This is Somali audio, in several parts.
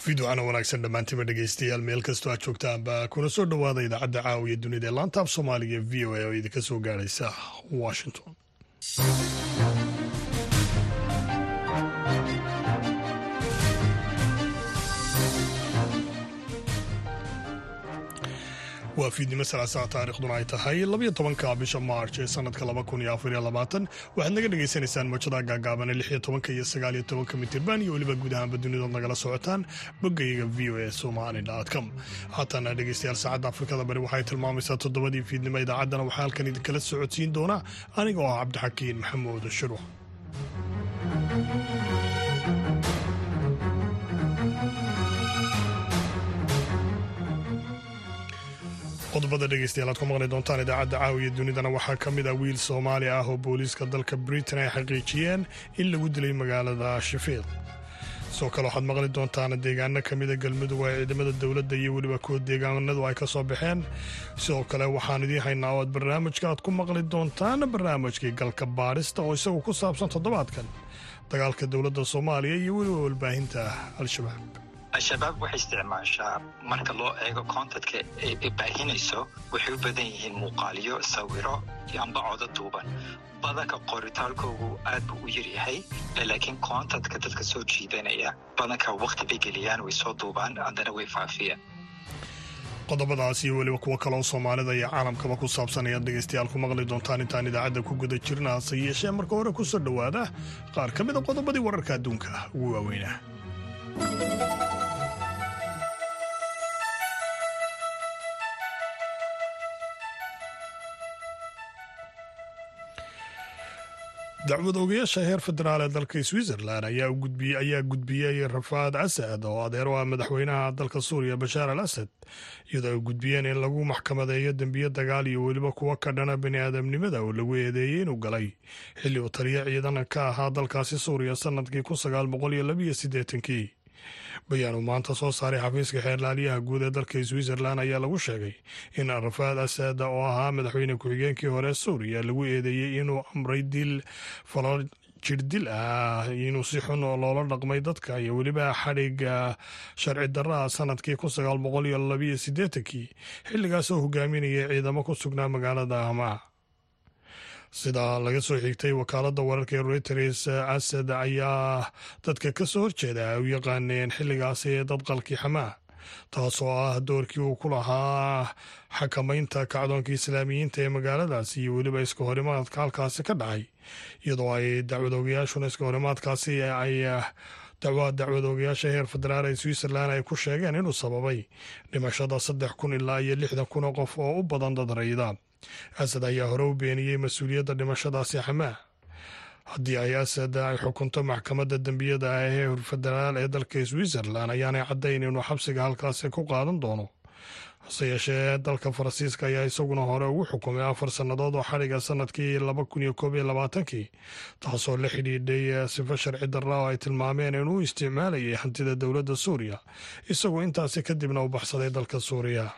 fiidwacana wanaagsan dhammaantiba dhegeystayaal meel kastoo aad joogtaanba kuna soo dhowaada idaacadda caawiya dunida ee laanta af soomaaliga v o a oo idinka soo gaadhaysa washington waa fiidnimo salaasaa taarikhduna ay tahay labayo tobanka bisha maarch ee sanadka laba kun iyo afar iyo labaatan waxaad naga dhagaysanaysaan mawjadaha gaagaaban ee lix iyo tobanka iyo sagaal iyo tobanka mitirban iyo weliba guud ahaanba dunidood nagala socotaan boggayaga v o a somali com haatana dhegeystayaal saacadda afrikada bari waxay tilmaamaysaa toddobadii fiidnimo idaacaddana waxaa halkan idinkala socodsiin doona aniga oo ah cabdixakiin maxamuud shirwa qodobada dhegeystayaal aad ku maqli doontaan idaacadda caawiya dunidana waxaa ka mid ah wiil soomaali ah oo booliiska dalka britain ay xaqiijiyeen in lagu dilay magaalada shafiiq sidoo kale waxaad maqli doontaan deegaano ka mida galmudug oo ay ciidamada dowladda iyo weliba kuwa deegaanadu ay ka soo baxeen sidoo kale waxaan idiin haynaa oo aad barnaamijka aad ku maqli doontaan barnaamijkii galka baarista oo isagu ku saabsan toddobaadkan dagaalka dowladda soomaaliya iyo weliba walbaahinta al-shabaab al-shabaab waxay isticmaashaa marka loo eego koontatka ay baahinayso waxay u badan yihiin muuqaaliyo sawiro iyo amba codo duuban badanka qoritaalkoogu aad buu u yaryahay laakiin koontatka dadka soo jiidanaya badanka wakhti bay geliyaan way soo duubaan haddana way faafiyaan qodobadaas iyo weliba kuwo kaleoo soomaalida iyo caalamkaba ku saabsan ayaad dhegaystayaal ku maqli doontaan intaan idaacadda ku guda jirna hase yeeshee marka hore ku soo dhowaada qaar ka mida qodobadii wararka adduunka ugu waaweynaa dacwad ogayaasha heer federaal ee dalka switzerland ayaa gudbiyey rafaad asad oo adeer u ah madaxweynaha dalka suuriya bashaar al asad iyadoo ay gudbiyeen in lagu maxkamadeeyo dembiyo dagaal iyo weliba kuwo ka dhana bani aadamnimada oo lagu eedeeyey inuu galay xilli uu taliya ciidan ka ahaa dalkaasi suuriya sanadkii kun sagaal boqol iyo labiyo siddeetankii bayaanu maanta soo saaray xafiiska xeerlaaliyaha guud ee dalka switzerland ayaa lagu sheegay in rafaad asad oo ahaa madaxweyne ku-xigeenkii hore suuriya lagu eedeeyey inuu amray dil falo jirdil ah inuu si xun loola dhaqmay dadka iyo weliba xadhigga sharci darraa sanadkii kun sagaal boqol iyo labiyo siddeetankii xilligaasoo hogaaminayay ciidamo ku sugnaa magaalada hamaa sida laga soo xigtay wakaaladda wararka ee reuters asad ayaa dadka ka soo horjeeda ay u yaqaaneen xilligaasi dad qalki xamaa taasoo ah doorkii uu ku lahaa xakamaynta kacdoonka islaamiyiinta ee magaaladaasi iyo weliba iska horimaadka halkaasi ka dhacay iyadoo ay dacwadoogayaashuna iska horimaadkaasi ay dacwa dacwadoogayaasha heer federaal ee switzerland ay ku sheegeen inuu sababay dhimashada saddex kun ilaa iyo lixdan kun oo qof oo u badan dad rayda asad ayaa hore u beeniyey mas-uuliyadda dhimashadaasi xamaa haddii ay asad ay xukunto maxkamadda dembiyada ah ee federaal ee dalka switzerland ayaanay caddayn inuu xabsiga halkaasi ku qaadan doono hase yeeshee dalka faransiiska ayaa isaguna hore ugu xukumay afar sannadood oo xadhiga sanadkii laba kun iyo koob iyo labaatankii taasoo la xidhiidhay sifo sharci darra oo ay tilmaameen inuu isticmaalayay hantida dowladda suuriya isagoo intaasi kadibna u baxsaday dalka suuriya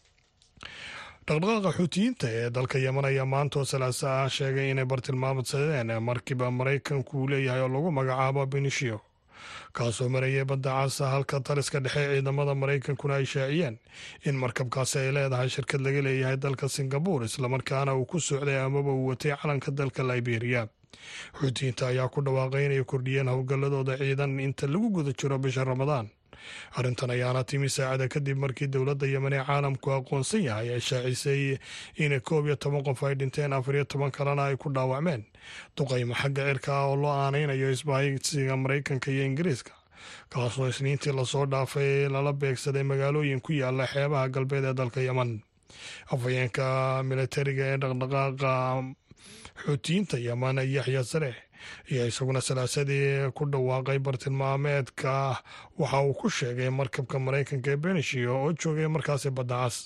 dhaqdhaqaaqa xuutiyiinta ee dalka yeman ayaa maantoo salaasa ah sheegay inay bartilmaamadsadeen markiba maraykanku uu leeyahay oo lagu magacaabo benishiyo kaasoo marayay badda caasa halka taliska dhexe ciidamada maraykankuna ay shaaciyeen in markabkaasi ay leedahay shirkad laga leeyahay dalka singabuur islamarkaana uu ku socday amaba uu watay calanka dalka liberiya xuutiyiinta ayaa ku dhawaaqay inay kordhiyeen howlgalladooda ciidan inta lagu guda jiro bisha ramadaan arrintan ayaana timi saacada kadib markii dowladda yemen ee caalamku aqoonsan yahay ay shaacisay in koob iyo toban qof ay dhinteen afar iyo toban kalena ay ku dhaawacmeen duqaymo xagga cirka ah oo loo aanaynayo isbahaysiga maraykanka iyo ingiriiska kaasoo isniintii lasoo dhaafay lala beegsaday magaalooyin ku yaala xeebaha galbeed ee dalka yemen afhayeenka militariga ee dhaqdhaqaaqa xuutiyiinta yemen yaxya sareh ayaa isaguna salaasadii ku dhawaaqay bartilmaameedka waxa uu ku sheegay markabka maraykanka ee benishiyo oo joogay markaasi badda cas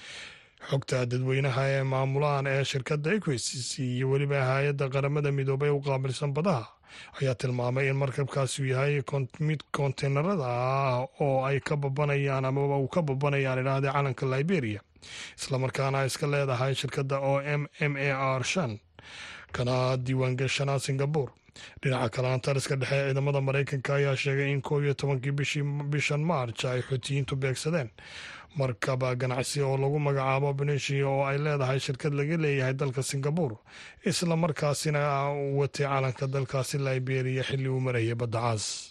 xogta dadweynaha ee maamulaan ee shirkadda equis iyo weliba hay-adda qaramada midoobay u qaabilsan badaha ayaa tilmaamay in markabkaasi yahay mid konteynerada ah oo ay ka babanayaan amaba uu ka babanayaan idhaahda calanka liberia islamarkaana iska leedahay shirkadda o m m a r shan kana diiwaangashanaa singabore dhinaca kale taliska dhexe ee ciidamada maraykanka ayaa sheegay in koob iyo tobankii bishan maarj ay xuutiyiintu beegsadeen markaba ganacsi oo lagu magacaabo benesia oo ay leedahay shirkad laga leeyahay dalka singabur isla markaasina watay calanka dalkaasi liberia xilli uu marayay badda caas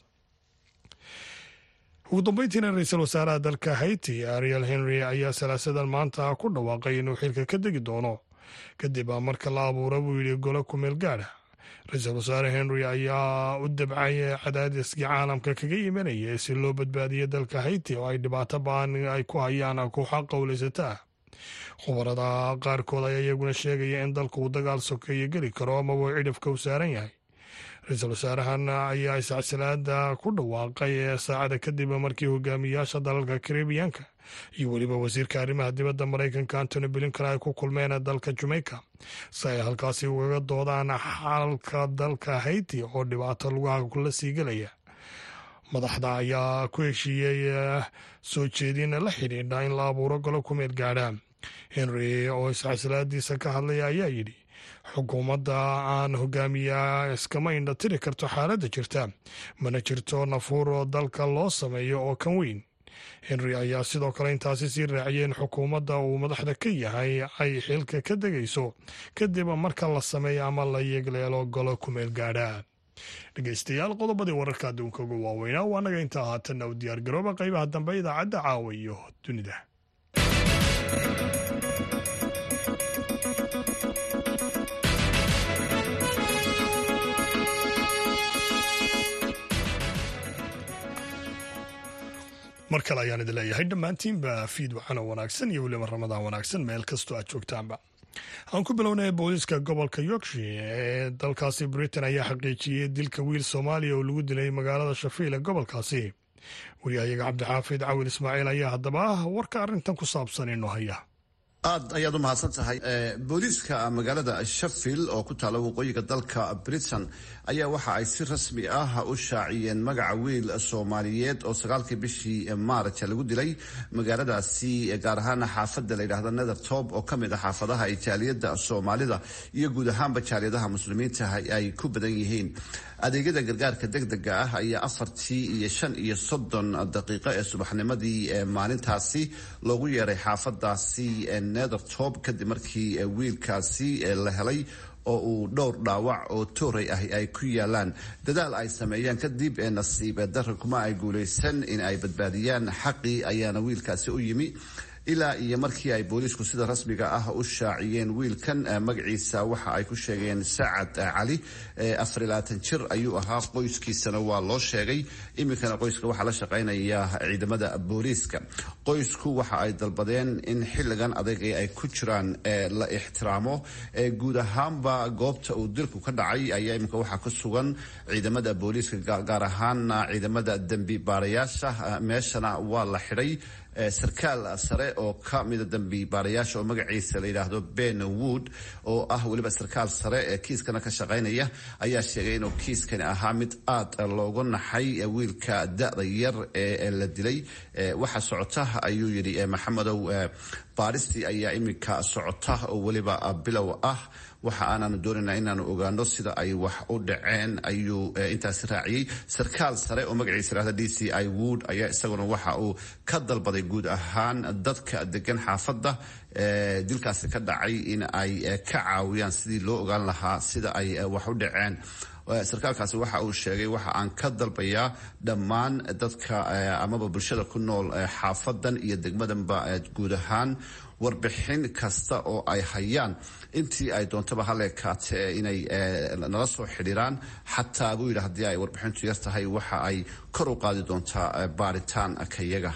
ugu dambeyntiina ra-iisul wasaaraha dalka haiti ariel henry ayaa salaasadan maanta ku dhawaaqay inuu xilka ka degi doono kadib marka la abuura buu yidhi golo kumeel gaadha ra-iisul wasaare henry ayaa u dabcay cadaadiskii caalamka kaga imanaya si loo badbaadiyo dalka haiti oo ay dhibaato ba-an ay ku hayaan kooxa qowlaysataa khubarada qaarkood ayaa iyaguna sheegaya in dalku uu dagaal sokeeyo geli karo amaba cidhifka u saaran yahay ra-iisul wasaarahan ayaa iscasilaada ku dhawaaqay saacada kadib markii hogaamiyaasha dalalka karibiyanka iyo weliba wasiirka arrimaha dibadda maraykanka antony blinkan ay ku kulmeen dalka jamaica si ay halkaasi ugaga doodaan xalka dalka haiti oo dhibaato lugaha kula sii gelaya madaxda ayaa ku heshiiyey soo jeedin la xidhiidha in la abuuro golo kumeel gaadha henry oo iscasilaadiisa ka hadlaya ayaa yidhi xukuumadda aan hogaamiya iskama indha tiri karto xaaladda jirta mana jirto nafuur oo dalka loo sameeyo oo kan weyn henry ayaa sidoo kale intaasi sii raaciyay in xukuumadda uu madaxda ka yahay ay xilka ka degayso kadib marka la sameeyo ama la yeegleelo golo kumeel gaadha dhegeystayaal qodobadii wararka adduunka ugu waaweynaa waa naga intaa haatanna u diyaargarooba qaybaha dambe idaacadda caawa iyo dunida mar kale ayaan idin leeyahay dhammaantiinba fiid waxaana wanaagsan iyo weliba ramadaan wanaagsan meel kastoo aad joogtaanba aan ku bilownay booliiska gobolka yorkshire ee dalkaasi britain ayaa xaqiijiyey dilka wiil soomaaliya oo lagu dilay magaalada shafiil ee gobolkaasi wariyahayaga cabdixaafid cawil ismaaciil ayaa haddaba warka arrintan ku saabsan inoo haya aad ayaad u mahadsan tahay booliiska magaalada sheffield oo ku taalla waqooyiga dalka britain ayaa waxa ay si rasmi ah u shaaciyeen magaca wiil soomaaliyeed oo sagaalkii bishii maarj lagu dilay magaaladaasi gaar ahaan xaafadda layidhaahda nethertop oo ka mid ah xaafadaha jaaliyadda soomaalida iyo guud ahaanba jaaliyadaha muslimiinta ay ku badan yihiin adeegyada gargaarka degdega ah ayaa afartii iyo shan iyo soddon daqiiqo ee subaxnimadii maalintaasi loogu yeeray xaafadaasi nethertop kadib markii wiilkaasi la helay oo uu dhowr dhaawac oo tooray ah ay ku yaalaan dadaal ay sameeyaan kadib nasiib darra kuma ay guulaysan in ay badbaadiyaan xaqii ayaana wiilkaasi u yimi ilaa iyo markii ay booliisku sida rasmiga ah u shaaciyeen wiilkan magaciisa waxa ay ku sheegeen sacad cali afarilaatan jir ayuu ahaa qoyskiisana waa loo sheegay iminkana qoyska waxaa la shaqaynaya ciidamada booliiska qoysku waxa ay dalbadeen in xilligan adag ay ku jiraan la ixtiraamo guud ahaanba goobta uu dilku ka dhacay ayaa iminka waxaa ku sugan ciidamada booliiska gaar ahaana ciidamada dembi baarayaasha meeshana waa la xidhay sarkaal sare oo ka mida dambi baarayaasha oo magaciisa la yidhaahdo ben wood oo ah weliba sarkaal sare ee kiiskana ka shaqaynaya ayaa sheegay inuu kiiskani ahaa mid aad looga naxay wiilka da-da yar ee la dilay waxa socota ayuu yidhi maxamedow baaristii ayaa iminka socota oo weliba bilow ah waxa aanaanu doonaynaa inaanu ogaano sida ay wax u dhaceen ayuu intaasi raaciyey sarkaal sare oo magaciisa yihahda d c i wood ayaa isaguna waxa uu ka dalbaday guud ahaan dadka degan xaafadda dilkaasi ka dhacay in ay ka caawiyaan sidii loo ogaan lahaa sida ay wax u dhaceen sarkaalkaasi waxa uu sheegay waxa aan ka dalbayaa dhammaan dadka amaba bulshada ku nool xaafadan iyo degmadanba guud ahaan warbixin kasta oo ay hayaan intii ay doontaba haleekaate inay nala soo xidhiiraan xataa buu yidhi haddii ay warbixintu yar tahay waxa ay kor u qaadi doontaa baaritaan kayaga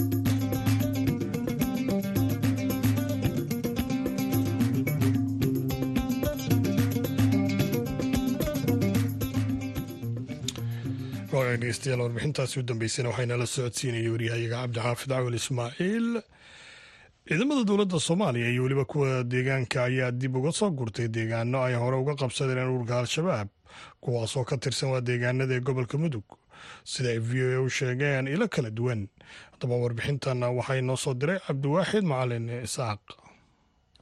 dhegeystayaal warbixintaasi u dambeysana waxayna la socodsiinayay waryahayaga cabdixaafid cawil ismaaciil ciidamada dowladda soomaaliya iyo weliba kuwa deegaanka ayaa dib uga soo gurtay deegaano ay hore uga qabsadeen ururka al-shabaab kuwaasoo ka tirsan waa deegaanada ee gobolka mudug sida ay v o a u sheegeen ilo kala duwan haddaba warbixintan waxaa inoo soo diray cabdiwaaxid macalin isaaq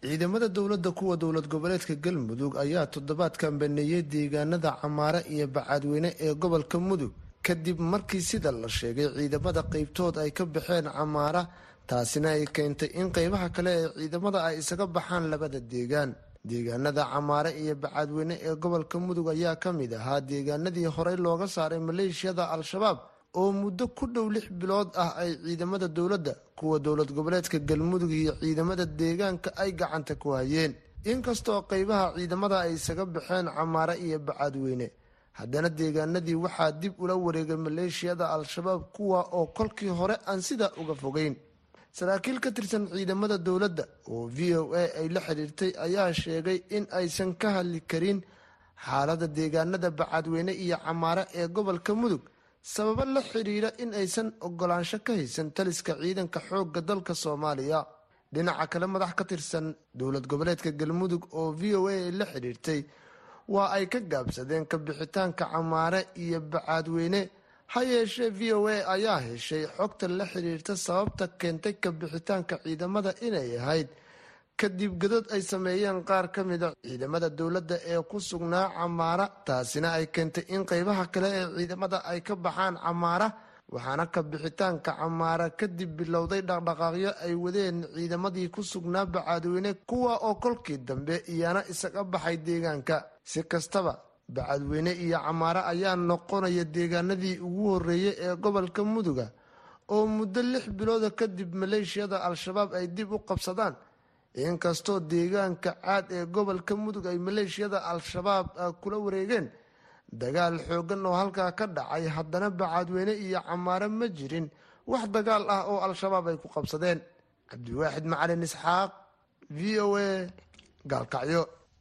ciidamada dowladda kuwa dowlad goboleedka galmudug ayaa toddobaadkan baneeyey deegaanada camaare iyo bacaadweyne ee gobolka mudug kadib markii sida la sheegay ciidamada qeybtood ay ka baxeen camaara taasina ay keentay in qeybaha kale ee ciidamada ay isaga baxaan labada deegaan deegaanada camaare iyo bacaadweyne ee gobolka mudug ayaa ka mid ahaa deegaanadii horey looga saaray maleeshiyada al-shabaab oo muddo ku dhow lix bilood ah ay ciidamada dowladda kuwa dowlad goboleedka galmudug iyo ciidamada deegaanka ay gacanta ku hayeen inkastoo qeybaha ciidamada ay isaga baxeen camaare iyo bacaadweyne haddana deegaanadii waxaa dib ula wareegay maleeshiyada al-shabaab kuwa oo kolkii hore aan sidaa uga fogeyn saraakiil ka tirsan ciidamada dowladda oo v o a ay la xiriirtay ayaa sheegay in aysan ka hadli karin xaalada deegaanada bacaadweyne iyo camaare ee gobolka mudug sababo la xiriira in aysan ogolaansho ka haysan taliska ciidanka xoogga dalka soomaaliya dhinaca kale madax ka tirsan dowlad goboleedka galmudug oo v o a ay la xiriirtay waa ay ka gaabsadeen ka bixitaanka camaare iyo bacaadweyne ha yeeshee v o a ayaa heshay xogta la xiriirta sababta keentay ka bixitaanka ciidamada inay ahayd kadib godod ay sameeyeen qaar ka mida ciidamada dowladda ee ku sugnaa camaara taasina ay keentay in qeybaha kale ee ciidamada ay ka baxaan camaara waxaana ka bixitaanka camaara kadib bilowday dhaqdhaqaaqyo ay wadeen ciidamadii ku sugnaa bacaadweyne kuwa oo kolkii dambe iyana isaga baxay deegaanka si kastaba bacadweyne iyo camaare ayaa noqonaya deegaanadii ugu horeeyay ee gobolka muduga oo muddo lix bilooda kadib maleeshiyada al-shabaab ay dib u qabsadaan inkastoo deegaanka caad ee gobolka mudug ay maleeshiyada al-shabaab kula wareegeen dagaal xoogan oo halkaa ka dhacay haddana bacadweyne iyo camaare ma jirin wax dagaal ah oo al-shabaab ay ku qabsadeen cabdiwaaxid macalin isxaaq v o a gaalkacyo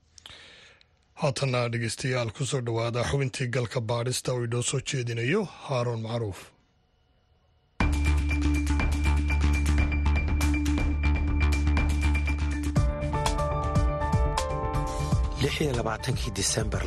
haatana dhegeystayaal kusoo dhowaada xubintii galka baadhista oo inoo soo jeedinayo haaruun macruuf kii disembar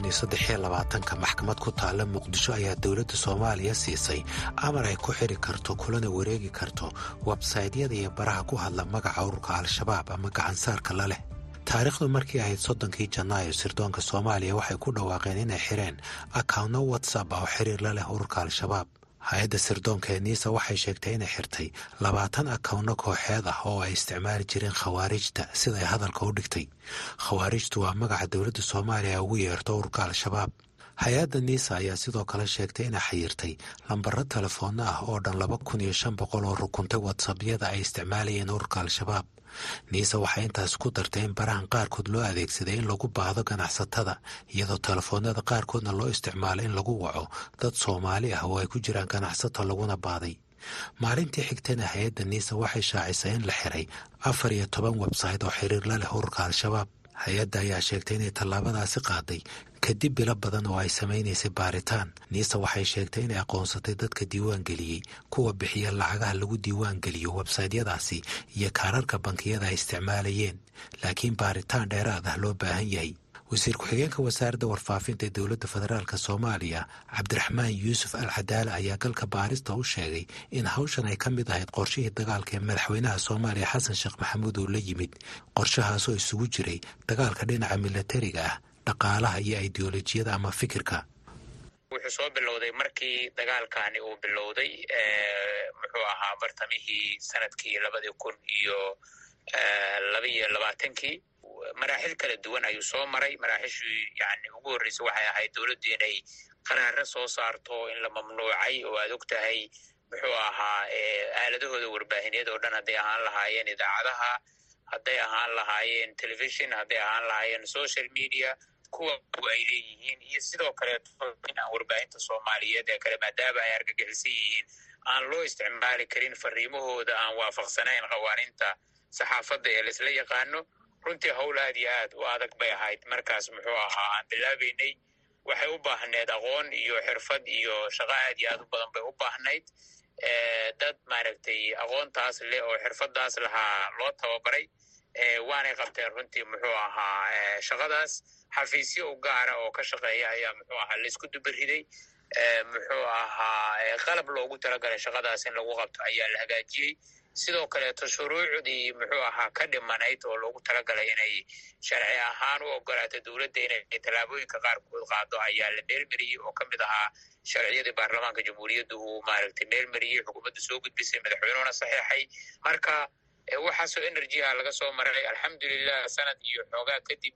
ka maxkamad ku taalla muqdisho ayaa dowladda soomaaliya siisay amar ay ku xiri karto kulana wareegi karto websaytyada iyo baraha ku hadla magaca ururka al-shabaab ama gacansaarka la leh taariikhdu markii ahayd soddonkii janaayo sirdoonka soomaaliya waxay ku dhawaaqeen inay xireen akawnno watsap ah oo xiriir la leh ururka al-shabaab hay-adda sirdoonka ee niisa waxay sheegtay inay xirtay labaatan akawnno kooxeed ah oo ay isticmaali jireen khawaarijta sida ay hadalka u dhigtay khawaarijtu waa magaca dowladda soomaaliya ugu yeerto ururka al-shabaab hay-adda niisa ayaa sidoo kale sheegtay inay xayirtay lambaro telefoonno ah oo dhan laba kun iyo shan boqol oo rukuntay watsapyada ay isticmaalayeen ururka al-shabaab niise waxay intaas ku dartay in barahan qaarkood loo adeegsaday in lagu baahdo ganacsatada iyadoo telefoonada qaarkoodna loo isticmaalo in lagu waco dad soomaali ah oo ay ku jiraan ganacsato laguna baaday maalintii xigtana hay-adda niise waxay shaacisay in la xiray afar iyo toban websayt oo xiriir la leh ururka al-shabaab hay-adda ayaa sheegtay inay tallaabadaasi qaaday kadib bilo badan oo ay samaynaysay baaritaan niise waxay sheegtay inay aqoonsatay dadka diiwaan geliyey kuwa bixiya lacagaha lagu diiwaan geliyo websaytyadaasi iyo kaararka bankiyada ay isticmaalayeen laakiin baaritaan dheeraad ah loo baahan yahay wasiir ku-xigeenka wasaaradda warfaafinta ee dowladda federaalk soomaaliya cabdiraxmaan yuusuf al cadaale ayaa galka baarista u sheegay in hawshan ay ka mid ahayd qorshihii dagaalka ee madaxweynaha soomaaliya xasan sheekh maxamuud oo la yimid qorshahaasoo isugu jiray dagaalka dhinaca milatariga ah dhaqaalaha iyo ideolojiyada ama fikirka wuxuu soo bilowday markii dagaalkani uu bilowday muxuu ahaa bartamihii sanadkii labadii kun iyo labaiyo labaatankii maraaxil kala duwan ayuu soo maray maraaxishii yani ugu horreysay waxay ahayd dowladdu inay qaraaro soo saarto in la mamnuucay oo aad og tahay muxuu ahaa aaladahooda warbaahineed oo dhan hadday ahaan lahaayeen idaacadaha hadday ahaan lahaayeen telefishon hadday ahaan lahaayeen social media kuwa ay leeyihiin iyo sidoo kaleeto inaan warbaahinta soomaaliyeed ee kale maadaama ay argagixisan yihiin aan loo isticmaali karin fariimahooda aan waafaqsanayn qawaaninta saxaafadda ee laisla yaqaano runtii howl aad iyo aad u adag bay ahayd markaas muxuu ahaa aan bilaabaynay waxay u baahneed aqoon iyo xirfad iyo shaqo aad iyo aad u badan bay u baahnayd dad maaragtay aqoontaas leh oo xirfadaas lahaa loo tababaray waanay qabteen runtii muxuu ahaa shaqadaas xafiisyo u gaara oo ka shaqeeya ayaa muxuu ahaa laisku dubariday muxuu ahaa qalab loogu talagalay shaqadaas in lagu qabto ayaa la hagaajiyey sidoo kaleeto shuruucdii muxuu ahaa ka dhimanayd oo loogu talagalay inay sharci ahaan u ogolaato dowladda inay tallaabooyinka qaarkood qaado ayaa la meelmeriyey oo ka mid ahaa sharciyadii baarlamaanka jamhuuriyadda uu maaragtay meelmeriyey xukuumadda soo gudbisay madaxweynuhuna saxeexay marka waxaasoo energy ah laga soo maray alxamdulilah sanad iyo xoogaa kadib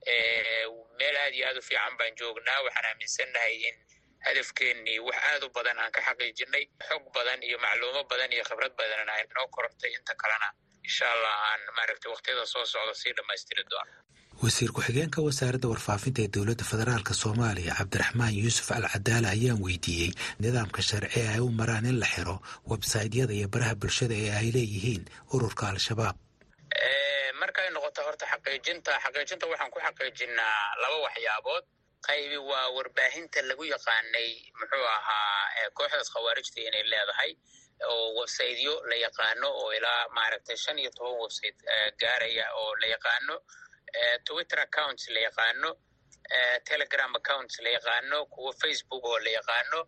meel aad iyo aad u fiican baan joognaa waxaan aaminsannahay in hadafkeennii wax aad u badan aan ka xaqiijinay xog badan iyo macluumo badan iyo khibrad badanna ay noo korortay inta kalena insha allah aan maaragtay wakhtiyada soo socda sii dhammaystiri doono wasiir ku-xigeenka wasaaradda warfaafinta ee dowladda federaalk soomaaliya cabdiraxmaan yuusuf al cadaala ayaan weydiiyey nidaamka sharci ee ay u maraan in la xiro websaytyada iyo baraha bulshada ee ay leeyihiin ururka al-shabaab markay noqoto horta xaqiijinta xaqiijinta waxaan ku xaqiijinaa laba waxyaabood qaybi waa warbaahinta lagu yaqaanay muxuu ahaa kooxdaas khawaarijta inay leedahay oo websaytyo la yaqaano oo ilaa maaragtay shan iyo toban website gaaraya oo la yaqaano twitter accounts la yaqaano telegram accounts la yaqaano kuwa facebook oo la yaqaano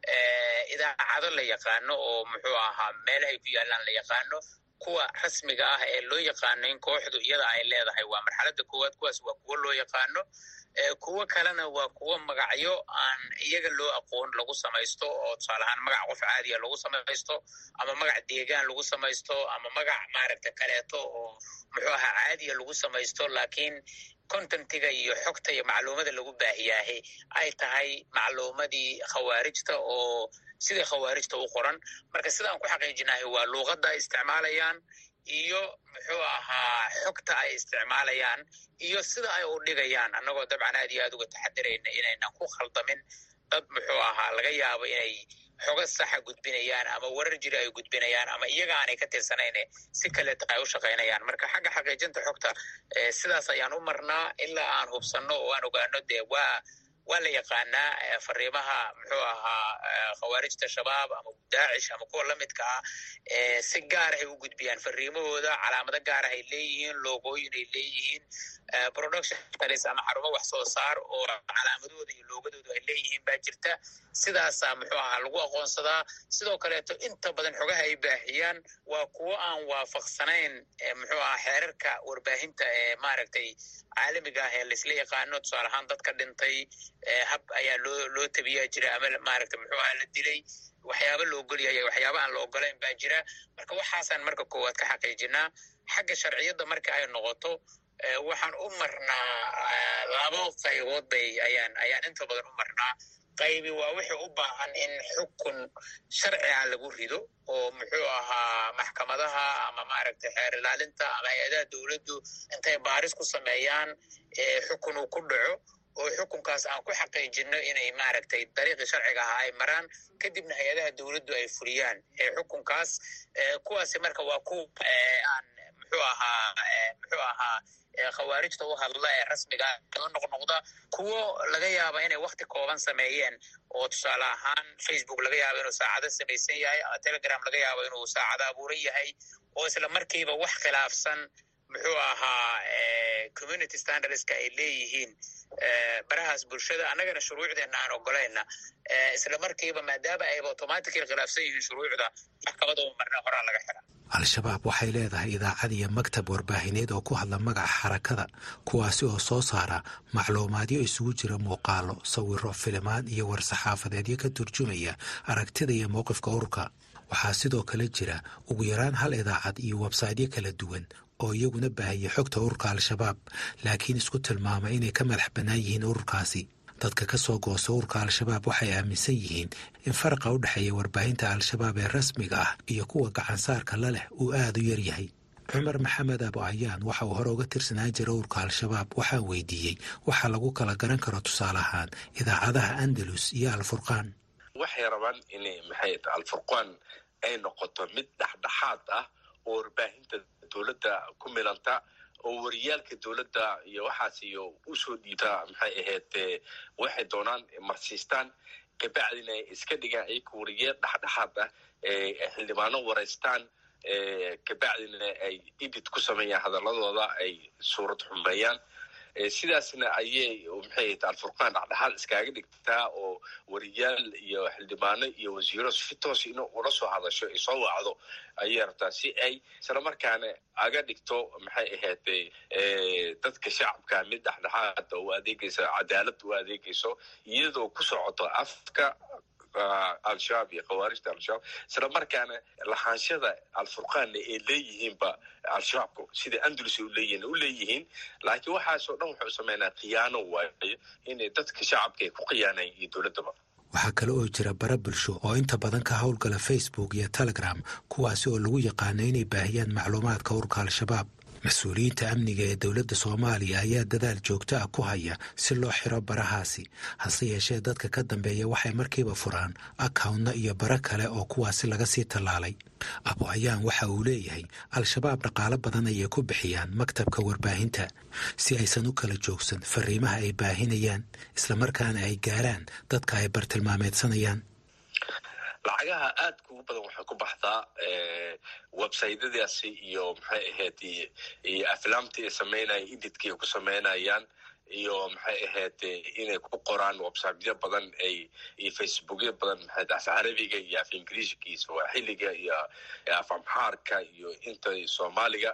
idaacado la yaqaano oo muxuu ahaa meelahay ku yaalaan la yaqaano kuwa rasmiga ah ee loo yaqaano in kooxdu iyada ay leedahay waa marxaladda koowaad kuwaas waa kuwo loo yaqaano kuwo kalena waa kuwo magacyo aan iyaga loo aqoon lagu samaysto oo tusaale ahaan magac qof caadiya lagu samaysto ama magac deegaan lagu samaysto ama magac maaragta kaleeto oo muxuu ahaa caadiya lagu samaysto laakiin contentiga iyo xogta iyo macluumada lagu baahiyaahe ay tahay macluumadii khawaarijta oo sidai khawaarijta u qoran marka sidaan ku xaqiijinahay waa luuqadda ay isticmaalayaan iyo muxuu ahaa xogta ay isticmaalayaan iyo sida ay u dhigayaan annagoo dabcan aad iyo aad uga taxadirayna inaynan ku khaldamin dad muxuu ahaa laga yaabo inay xoga saxa gudbinayaan ama warar jiri ay gudbinayaan ama iyaga aanay ka tirsanayne si kaleeta ay u shaqaynayaan marka xagga xaqiijinta xogta sidaas ayaan u marnaa ilaa aan hubsanno oo aan ogaano dee waa waa la yaqaanaa fariimaha muxuu ahaa khawaarijta shabaab ama daacish ama kuwa lamidka ah si gaarahay u gudbiyaan fariimahooda calaamado gaarahay leeyihiin loogooyin ay leeyihiin production talis ama xarumo wax soo saar oo calaamadooda iyo loogadooda ay leeyihiin baa jirta sidaasaa muxuu ahaa lagu aqoonsadaa sidoo kaleeto inta badan xogaha ay baahiyaan waa kuwo aan waafaqsanayn muxuu ahaa xeerarka warbaahinta ee maaragtay caalamiga ah ee laisla yaqaano tusaale ahaan dadka dhintay hab ayaa loo loo tabiyaa jira ama maaragta muxuu aha la dilay waxyaaba la ogolyahay waxyaaba aan la ogolayn baa jira marka waxaasaan marka koowaad ka xaqiijinaa xagga sharciyadda marka ay noqoto waxaan u marnaa labo qaybood bay ayaan ayaan inta badan u marnaa qaybi waa wixii u baahan in xukun sharciga lagu rido oo muxuu ahaa maxkamadaha ama maaragtay xeer ilaalinta ama hay-adaha dowladdu intay baaris ku sameeyaan xukun uu ku dhaco oo xukunkaas aan ku xaqiijino inay maaragtay dariiqii sharciga ahaa ay maraan kadibna hay-adaha dowladdu ay fuliyaan xukunkaas kuwaasi marka waa kuwa aan muxuu ahaa muxuu ahaa khawaarijta u hadla ee rasmiga oo noqnoqda kuwo laga yaaba inay wakti kooban sameeyeen oo tusaale ahaan facebook laga yaabo inuu saacado samaysan yahay ama telegram laga yaabo inuu saacado abuuran yahay oo isla markiiba wax khilaafsan muxuu ahaa community standardska ay leeyihiin barahaas bulshada annagana shuruucdeena aan ogolayna isla markiiba maadaama ayba automatically khilaafsan yihiin shuruucda maxkamada u marna horaa laga xira al-shabaab waxay leedahay idaacad iyo maktab warbaahineed oo ku hadla magaca xarakada kuwaasi oo soo saara macluumaadyo isugu jira muuqaalo sawiro filimaan iyo war-saxaafadeedyo ka turjumaya aragtida iyo mowqifka ururka waxaa sidoo kale jira ugu yaraan hal idaacad iyo websaydyo kala duwan oo iyaguna baahiyay xogta ururka al-shabaab laakiin isku tilmaama inay ka madax bannaan yihiin ururkaasi dadka ka soo goosta ururka al-shabaab waxay aaminsan yihiin in faraqa u dhexeeya warbaahinta al-shabaab ee rasmiga ah iyo kuwa gacansaarka la leh uu aada u yaryahay cumar maxamed abo ayaan waxa uu hore uga tirsanaan jira ururka al-shabaab waxaa weydiiyey waxa lagu kala garan karo tusaale ahaan idaacadaha andalus iyo alfurqaan waxay rabaan inay maxay alfurqaan ay noqoto mid dhexdhexaad ah oo warbaahinta dowladda ku milanta oo wariyaalka dowladda iyo waxaas iyo usoo dhiibta maxay ahayd waxay doonaan marsiistaan kabacdina ay iska dhigaan ayaka wariyaal dhexdhexaad ah xildhibaano waraystaan kabacdina ay edit ku sameeyaan hadaladooda ay suurad xumeeyaan sidaasna ayay maxay alfurqaan dhexdhexaad iskaaga dhigtaa oo wariyaal iyo xildhibaano iyo wasiiro si toos in ula soo hadasho ay soo wacdo ayay rabtaa si ay islamarkaana aga dhigto maxay ahayd dadka shacabka mid dhexdhexaada u adeegaysa cadaalad u adeegayso iyadoo ku socoto afka al-shabaab iyo khawaarijta al-shabaab isla markaana lahaanshada alfurqaanna ay leeyihiinba al-shabaabku sida andalus u leeyihin u leeyihiin laakiin waxaasoo dhan wuxuu sameynaa khiyaano waayo inay dadka shacabka ay ku khiyaanayn iyo dowladdaba waxaa kale oo jira bara bulsho oo inta badan ka howlgala facebook iyo telegram kuwaasi oo lagu yaqaano inay baahiyaan macluumaadka urka al-shabaab mas-uuliyiinta amniga ee dowladda soomaaliya ayaa dadaal joogto ah ku haya si loo xiro barahaasi hase yeeshee dadka ka dambeeya waxay markiiba furaan akawntna iyo bara kale oo kuwaasi laga sii tallaalay abu ayaan waxa uu leeyahay al-shabaab dhaqaalo badan ayay ku bixiyaan maktabka warbaahinta si aysan u kala joogsan fariimaha ay baahinayaan islamarkaana ay gaaraan dadka ay bartilmaameedsanayaan lacagaha aadka ugu badan waxay ku baxdaa websytadaasi iyo maxay ahayd iyo aflaamtii ay sameynayaan edidkii ay ku sameynayaan iyo maxay ahayd inay ku qoraan websityo badan ay iyo facebookyo badan maxay af carabiga iyo af ingiriishka iyo sawaaxiliga iyo af amxaarka iyo inta soomaaliga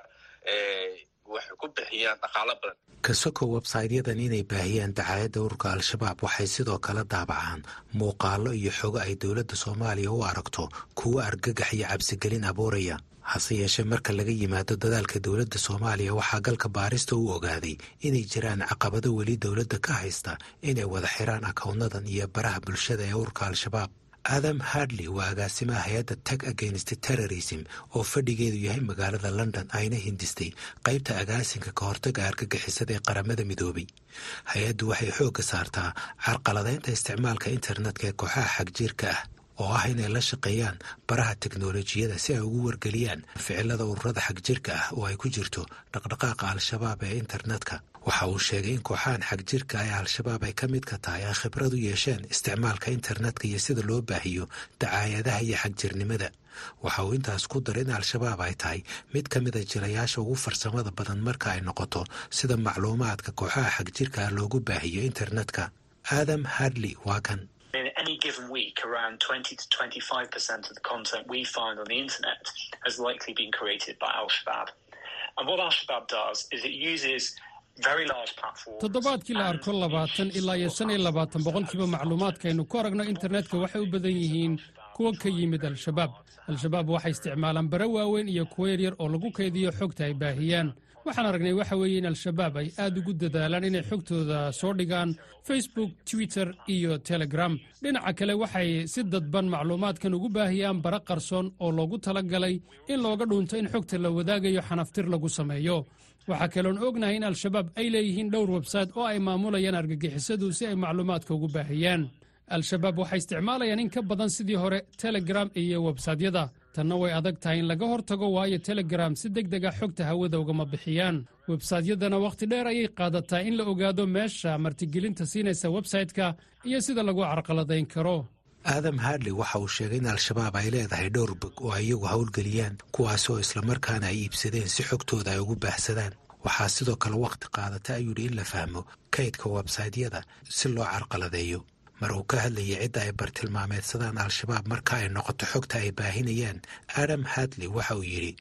waxay ku bixiyaan dhaqaalo badan kasoko websaytyadan inay baahiyaan dacaayadda ururka al-shabaab waxay sidoo kale daabacaan muuqaalo iyo xogo ay dowladda soomaaliya u aragto kuwo argagax iyo cabsigelin abuuraya hase yeeshee marka laga yimaado dadaalka dowladda soomaaliya waxaa galka baarista u ogaaday inay jiraan caqabado weli dowladda ka haysta inay wada xiraan akownadan iyo baraha bulshada ee ururka al-shabaab adam hardley waa agaasimaha hay-adda tag against terrorism oo fadhigeedu yahay magaalada london ayna hindistay qaybta agaasinka ka hortaga argagixisada ee qaramada midoobay hay-addu waxay xoogga saartaa carqaladeynta isticmaalka internetka ee kooxaha xagjiirka ah oo ah inay la shaqeeyaan baraha teknolojiyada si ay ugu wargeliyaan ficilada ururada xagjirka ah oo ay ku jirto dhaqdhaqaaqa al-shabaab ee internetka waxa uu sheegay in kooxahan xagjirka ee al-shabaab ay ka mid ka tahay ay khibrad u yeesheen isticmaalka internetka iyo sida loo baahiyo dacaayadaha iyo xagjirnimada waxa uu intaas ku daray in al-shabaab ay tahay mid ka mida jilayaasha ugu farsamada badan marka ay noqoto sida macluumaadka kooxaha xagjirka ah loogu baahiyo internetka adam hardley waa kan In any given week, around 20 to 25% of the content we find on the internet has likely been created by Al Shabaab. And what Al Shabaab does is it uses very large platforms. toddobaadkii la arko labaatan ilaa iyo shan iyo labaatan boqolkiiba macluumaadkaaynu ku aragno internetka waxay u badan yihiin kuwa ka yimid al-shabaab al-shabaab waxay isticmaalaan bare waaweyn iyo kuwo yaryar oo lagu kaydiyo xogta ay baahiyaan waxaan aragnay waxa weeye in al-shabaab ay aad ugu dadaalaan inay xogtooda soo dhigaan facebook twitter iyo telegram dhinaca kale waxay si dadban macluumaadkan ugu baahiyaan bara qarsoon oo loogu tala galay in looga dhuunto in xogta la wadaagayo xanaftir lagu sameeyo waxaa kaloon ognahay in al-shabaab ay leeyihiin dhowr websayte oo ay maamulayaan argagixisadu si ay macluumaadka ugu baahiyaan al-shabaab waxay isticmaalayaan in ka badan sidii hore telegram iyo websaytyada tanna way adag tahay in laga hortago waayo telegram si deg deg a xogta hawada ugama bixiyaan websaytyadana wakhti dheer ayay qaadataa in la ogaado meesha martigelinta siinaysa websayte-ka iyo sida lagu carqaladayn karo aadam hardley waxa uu sheegay in al-shabaab ay leedahay dhowr bog oo ay iyagu howlgeliyaan kuwaasi oo islamarkaana ay iibsadeen si xogtooda ay ugu baahsadaan waxaa sidoo kale wakhti qaadata ayuu yidhi in la fahmo kaydka websaytyada si loo carqaladeeyo mar uu ka hadlayay cidda ay bartilmaameedsadaan al-shabaab marka ay noqoto xogta ay baahinayaan adam hadley waxa uu yidhi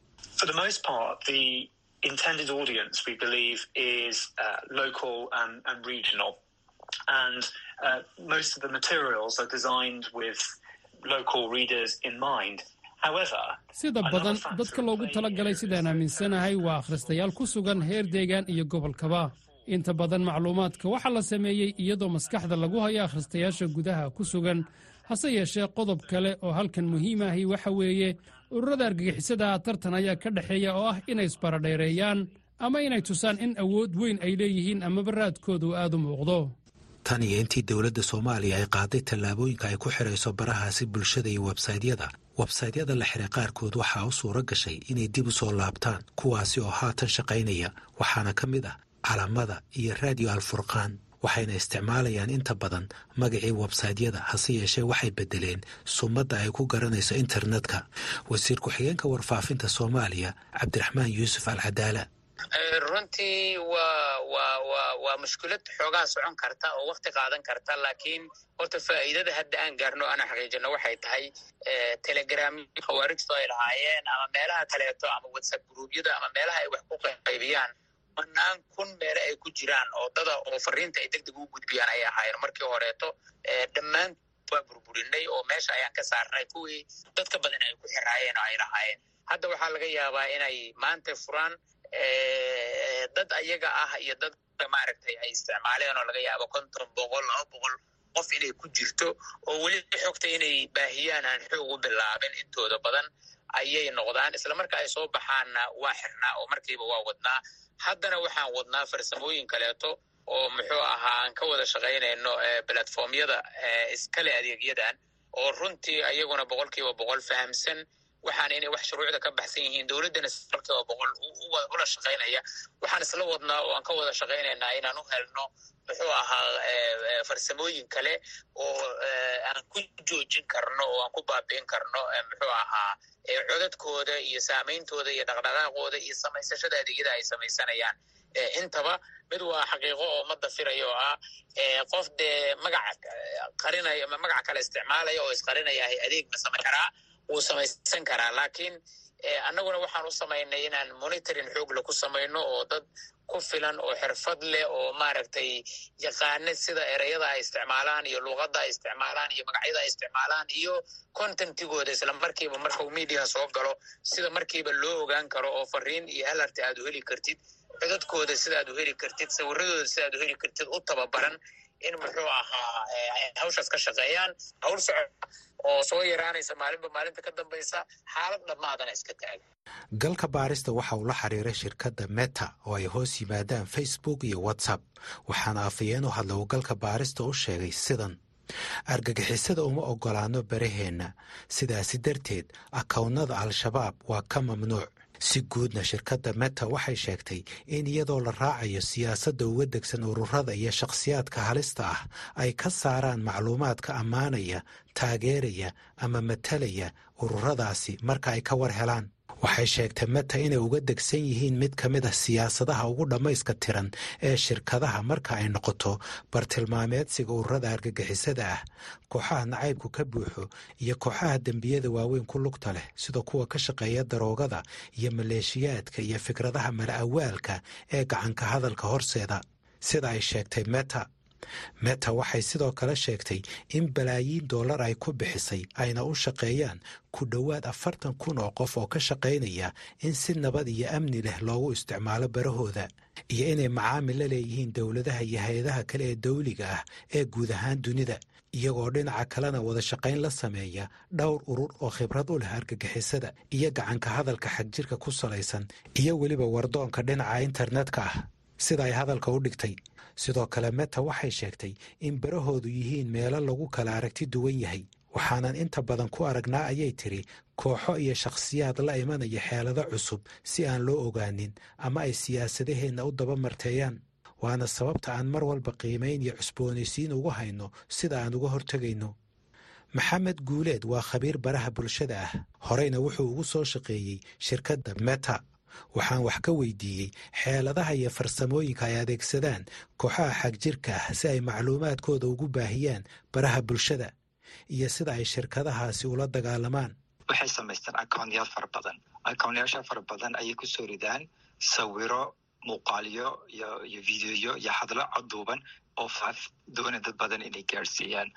intended audience we believe is uh, local and, and regional and uh, most of the materials are designed with local readers in mind sida badan dadka loogu tala galay sidaan aaminsanahay waa akhristayaal ku sugan heer deegaan iyo gobolkaba inta badan macluumaadka waxaa la sameeyey iyadoo maskaxda lagu hayo akhristayaasha gudaha ku sugan hase yeeshee qodob kale oo halkan muhiim ahi waxa weeye ururada argagixisada tartan ayaa ka dhexeeya oo ah inay isbaradheereeyaan ama inay tusaan in awood weyn ay leeyihiin amaba raadkoodu aad u muuqdo tan iyo intii dowladda soomaaliya ay qaaday tallaabooyinka ay ku xidhayso barahaasi bulshada iyo websaytyada websaytyada la xiray qaarkood waxaa u suuro gashay inay dib u soo laabtaan kuwaasi oo haatan shaqaynaya waxaana ka mid ah calamada iyo raadiyo alfurqaan waxayna isticmaalayaan inta badan magacii websaytyada hase yeeshee waxay beddeleen sumadda ay ku garanayso internetka wasiir ku-xigeenka warfaafinta soomaaliya cabdiraxmaan yuusuf al cadaala runtii waa waa waa waa mushkilad xoogaa socon karta oo wakti qaadan karta laakiin horta faa'iidada hadda aan gaarno ana xaqiijino waxay tahay telegram khawaarijtu ay lahaayeen ama meelaha kaleeto ama whatsapp gruubyada ama meelaha ay wax ku qaybiyaan manaan kun meele ay ku jiraan oo dada oo fariinta ay deg deg u gudbiyaan ayay ahaayeen markii horeeto dhammaan waa burburinay oo meesha ayaan ka saarnay kuwii dadka badan ay ku xiraayeen oo ay lahaayeen hadda waxaa laga yaabaa inay maanta furaan dad ayaga ah iyo dad maaragtay ay isticmaaleen oo laga yaabo konton boqol laba boqol qof inay ku jirto oo weli xogta inay baahiyaan aan xoog u bilaabin intooda badan ayay noqdaan isla marka ay soo baxaanna waa xirnaa oo markiiba waa wadnaa haddana waxaan wadnaa farsamooyin kaleeto oo muxuu ahaa aan ka wada shaqaynayno platformyada iskale adeegyadan oo runtii ayaguna boqol kiiba boqol fahamsan waxaan inay wax shuruucda ka baxsan yihiin dowladdana boqol kiiba boqol ula shaqaynaya waxaan isla wadnaa oo aan ka wada shaqaynaynaa inaan u helno muxuu ahaa farsamooyin kale oo aan ku joojin karno oo aan ku baabi'in karno muxuu ahaa codadkooda iyo saameyntooda iyo dhaqdhaqaaqooda iyo samaysashada adeegyada ay samaysanayaan intaba mid waa xaqiiqo oo ma dafirayo oo ah qof dee magac qarinaya magac kale isticmaalaya oo isqarinaya adeeg ma samayn karaa wuu samaysan karaa laakiin annaguna waxaan u samaynay inaan monitoring xoogle ku samayno oo dad ku filan oo xirfad leh oo maaragtay yaqaana sida ereyada ay isticmaalaan iyo luuqadda ay isticmaalaan iyo magacyada ay isticmaalaan iyo contentigooda isla markiiba marka uu mediaha soo galo sida markiiba loo ogaan karo oo fariin iyo alarti aad u heli kartid codadkooda sidaad u heli kartid sawiradooda sidaad u heli kartid u tababaran in muxuu ahaa hawshaas ka shaqeeyaan hawl socod oo soo yaraanaysa maalinba maalinta ka dambaysa xaalad dhammaadana iska taaga galka baarista waxa uu la xiriiray shirkadda meta oo ay hoos yimaadaan facebook iyo whatsapp waxaana afayeen u hadla uu galka baarista u sheegay sidan argagixisada uma oggolaano baraheenna sidaasi darteed akownnada al-shabaab waa ka mamnuuc si guudna shirkadda meta waxay sheegtay in iyadoo la raacayo siyaasadda uga degsan ururada iyo shakhsiyaadka halista ah ay ka saaraan macluumaadka ammaanaya taageeraya ama matalaya ururadaasi marka ay ka war helaan waxay sheegtay meta inay uga degsan yihiin mid ka mid ah siyaasadaha ugu dhammayska tiran ee shirkadaha marka ay noqoto bartilmaameedsiga ururada argagixisada ah kooxaha nacaybku ka buuxo iyo kooxaha dembiyada waaweyn ku lugta leh sida kuwa ka shaqeeya daroogada iyo maleeshiyaadka iyo fikradaha mala-awaalka ee gacanka hadalka horseeda sida ay sheegtay meta meta waxay sidoo kale sheegtay in balaayiin dollar ay ku bixisay ayna u shaqeeyaan ku dhowaad afartan kun oo qof oo ka shaqaynaya in si nabad iyo amni leh loogu isticmaalo barahooda iyo inay macaamil la leeyihiin dowladaha iyo hay-adaha kale ee dawliga ah ee guud ahaan dunida iyagoo dhinaca kalena wada shaqayn la sameeya dhowr urur oo khibrad u leh argagixisada iyo gacanka hadalka xagjirka ku salaysan iyo weliba wardoonka dhinaca internetka ah sida ay hadalka u dhigtay sidoo kale meta waxay sheegtay in barahoodu yihiin meelo lagu kala aragti duwan yahay waxaanan inta badan ku aragnaa ayay tiri kooxo iyo shakhsiyaad la imanaya xeelado cusub si aan loo ogaanin ama ay siyaasadaheenna u daba marteeyaan waana sababta aan mar walba qiimayn iyo cusboonaysiin ugu hayno sida aan uga hortegayno maxamed guuleed waa khabiir baraha bulshada ah horeyna wuxuu ugu soo shaqeeyey shirkadda meta waxaan wax ka weydiiyey xeeladaha iyo farsamooyinka ay adeegsadaan kooxaha xagjirka ah si ay macluumaadkooda ugu baahiyaan baraha bulshada iyo sida ay shirkadahaasi ula dagaalamaan waxay samaystaan accounyaal fara badan accounyaasha fara badan ayay kusoo ridaan sawiro muuqaalyo iyo iyo videoyo iyo hadlo coduuban oo faaf doona dad badan inay gaarsiiyaan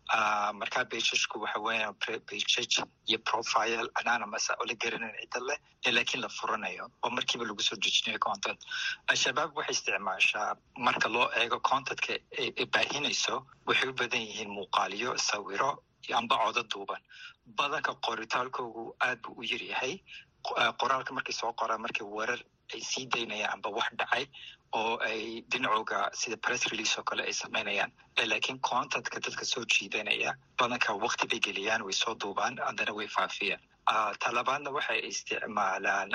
markaa bejajku waxa weeya bejaj iyo profile anonymous oo la garanayn cidda leh laakiin la furanayo oo markiiba lagu soo dejinayo content al-shabaab waxay isticmaashaa marka loo eego contentka ay baahinayso waxay u badan yihiin muuqaalyo sawiro amba codo duuban badanka qoritaalkoogu aad buu u yaryahay qoraalka markay soo qoraan markay weerar ay sii daynayaan amba wax dhacay oo ay dhinacooga sida press release oo kale ay samaynayaan laakiin contentka dadka soo jiidanaya badanka wakti bay geliyaan way soo duubaan haddana way faafiyaan talabaadna waxay isticmaalaan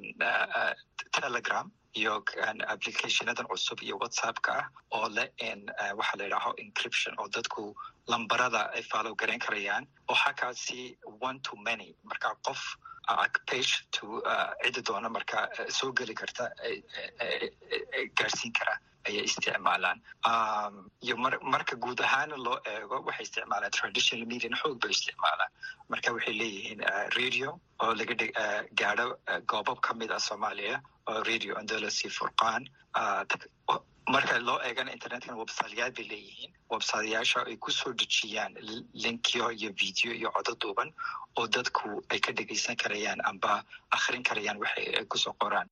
telegram iyo applicationadan cusub iyo whatsappka ah oo leh in waxa la yidhaaho encryption oo dadku lambarada ay follow garayn karayaan oo xakaasi one to many marka qof page to cidda doona marka soo geli karta gaarsiin kara ayay isticmaalaan iyo marka guud ahaana loo eego waxay isticmaalaan traditional median xoog bay isticmaalaan marka waxay leeyihiin radio oo laga gaadho goobab ka mid ah soomaaliya oo radio andolosi furqaan marka loo eegana internetkana websiteyaal bay leeyihiin websiteyaasha ay kusoo dejiyaan linkyo iyo video iyo codo duuban oo dadku ay ka dhegeysan karayaan amba akhrin karayaan waxay ay kusoo qoraan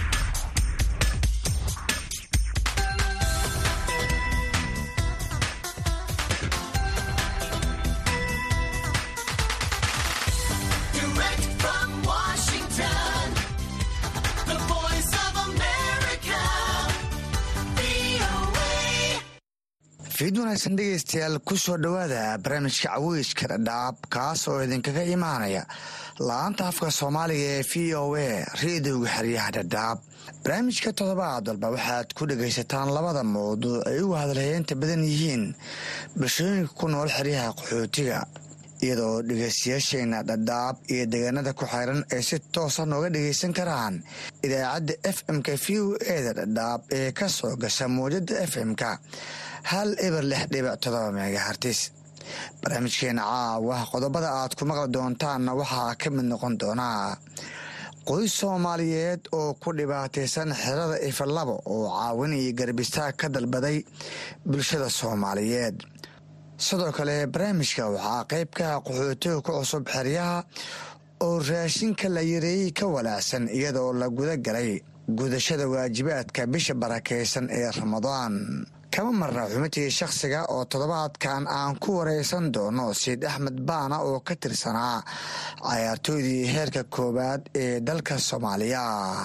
fiid wanaagsan dhegeystayaal ku soo dhowaada barnaamijka caweyska dhadhaab kaas oo idinkaga imaanaya la-aanta afka soomaaliga ee v o a reediyoga xeryaha dhadhaab barnaamijka toddobaad walba waxaad ku dhegaysataan labada mawduuc ay ugu hadalhayeenta badan yihiin bulshooyinka ku nool xeryaha qaxootiga iyadoo dhegeystayaasheena dhadhaab iyo deegaanada ku xeyran ay si toosa nooga dhegaysan karaan idaacadda f m-ka v o eda dhadhaab ee ka soo gasha mawjada f m-ka hal eber lix dhibic todoba megahartis barnaamijkeena caawa qodobada aad ku maqli doontaanna waxaa ka mid noqon doonaa qoys soomaaliyeed oo ku dhibaataysan xerada ifalabo oo caawin iyo garbistaag ka dalbaday bulshada soomaaliyeed sidoo kale barnaamijka waxaa qeybka qaxootiga ku cusub xeryaha oo raashinka la yareeyey ka walaacsan iyadoo la guda galay gudashada waajibaadka bisha barakaysan ee ramadaan kama marna xubintii shakhsiga oo toddobaadkan aan ku wareysan doono siid axmed baana oo ka tirsanaa cayaartooydii heerka koowaad ee dalka soomaaliya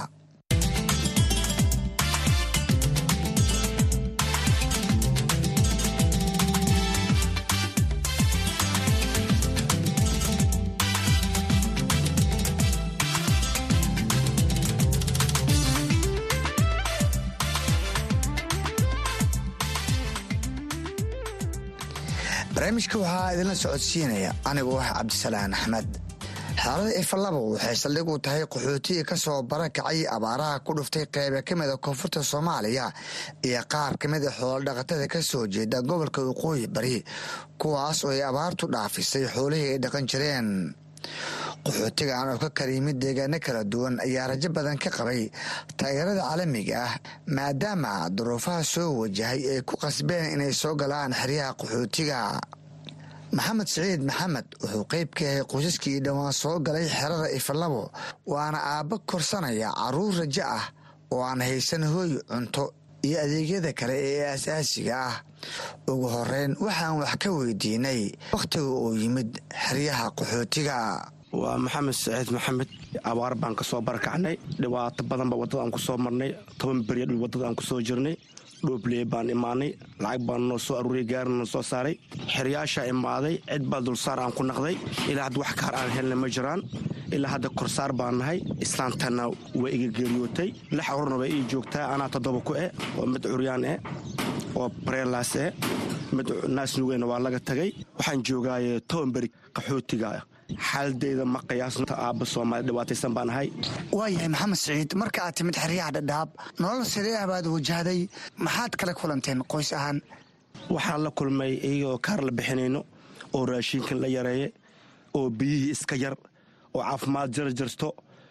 barnaamijka waxaa idinla socodsiinaya anigoo ah cabdisalaan axmed xaalada ifalabo waxay saldhig u tahay qaxootiga ka soo barakacay abaaraha ku dhuftay qeybe ka mida koonfurta soomaaliya iyo qaar ka mida xoolodhaqatada ka soo jeeda gobolka waqooyi bari kuwaas oo ay abaartu dhaafisay xoolihii ay dhaqan jireen qaxootigan oo ka kala yimid deegaano kala duwan ayaa rajo badan ka qabay taageerada caalamiga ah maadaama duruufaha soo wajahay ay ku qasbeen inay soo galaan xeryaha qaxootiga maxamed siciid maxamed wuxuu qeyb ka yahay qoysaskii dhowaan soo galay xerada ifalabo waana aabbo korsanaya caruur rajo ah oo aan haysan hooy cunto iyo adeegyada kale ee aasaasiga ah ugu horeyn waxaan wax ka weydiinay wakhtiga uu yimid xeryaha qaxootiga waa maxamed saciid maxamed abaar baan ka soo barakacnay dhibaato badanba waddada aan ku soo marnay toban berya dhul waddada aan ku soo jirnay dhoobley baan imaanay lacag baan noo soo aruuriyay gaarina noo soo saaray xeryaashaa imaaday cid baa dulsaar aan ku naqday ilaa hadda wax kaar aan helna ma jiraan ilaa hadda korsaar baan nahay islaantanna waa iga geeriyootay lix ururna waa ii joogtaa anaa toddoba ku eh oo mid curyaan eh oo bareelaas eh mid naasnugeyna waa laga tagay waxaan joogaaye tobanberi qaxootiga xaaladeyda ma qiyaasnta aabba soomaali dhibaataysan baan ahay waayahay maxamed siciid marka aad timid xeryaha dhadhaab nolol sidee ah baad wajahday maxaad kala kulanteen qoys ahaan waxaan la kulmay iyagoo kaar la bixinayno oo raashinkan la yareeye oo biyihii iska yar oo caafimaad jarjarto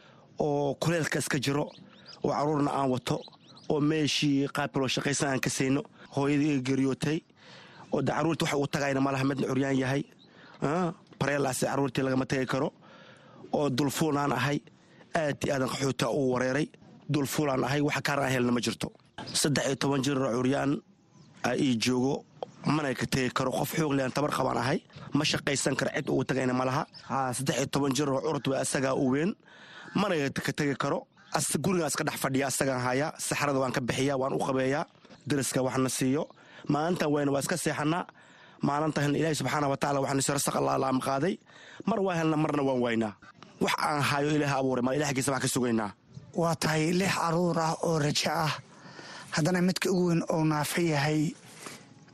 oo kuleelka iska jiro oo caruurna aan wato oo meeshii qaabkaloo shaqaysan aan ka sayno hooyadii iga geriyootay oo de caruurta waxa uu tagayna malaha midna curyaan yahay bareelaas caruurtii lagama tegi karo oo dulfuulaan ahay aad i aadan qaxoota uu wareeray dulfuulaan ahay wax kaar aan helna ma jirto saddex iyo toban jiroo curyaan aa ii joogo mana ka tegi karo qof xoog lean tabar qabaan ahay ma shaqaysan karo cid ugu tagayna ma laha saddex iyo toban jiroo curud waa asagaa u weyn mana ka tegi karo gurigaan iska dhex fadhiya asagaan hayaa saxrada waan ka bixiyaa waan u qabeeyaa dariska waxna siiyo maalintan wayna waa iska seexanaa maalinta helna ilaahi subxaana wa tacala waxaan sirasaq allaalaama qaaday mar waa helna marna waan waynaa wax aan hayo ilaah abuuray ma ilaahgiisa wax ka sugaynaa waa tahay lix caruur ah oo rajo ah haddana midka ugu weyn oo naafa yahay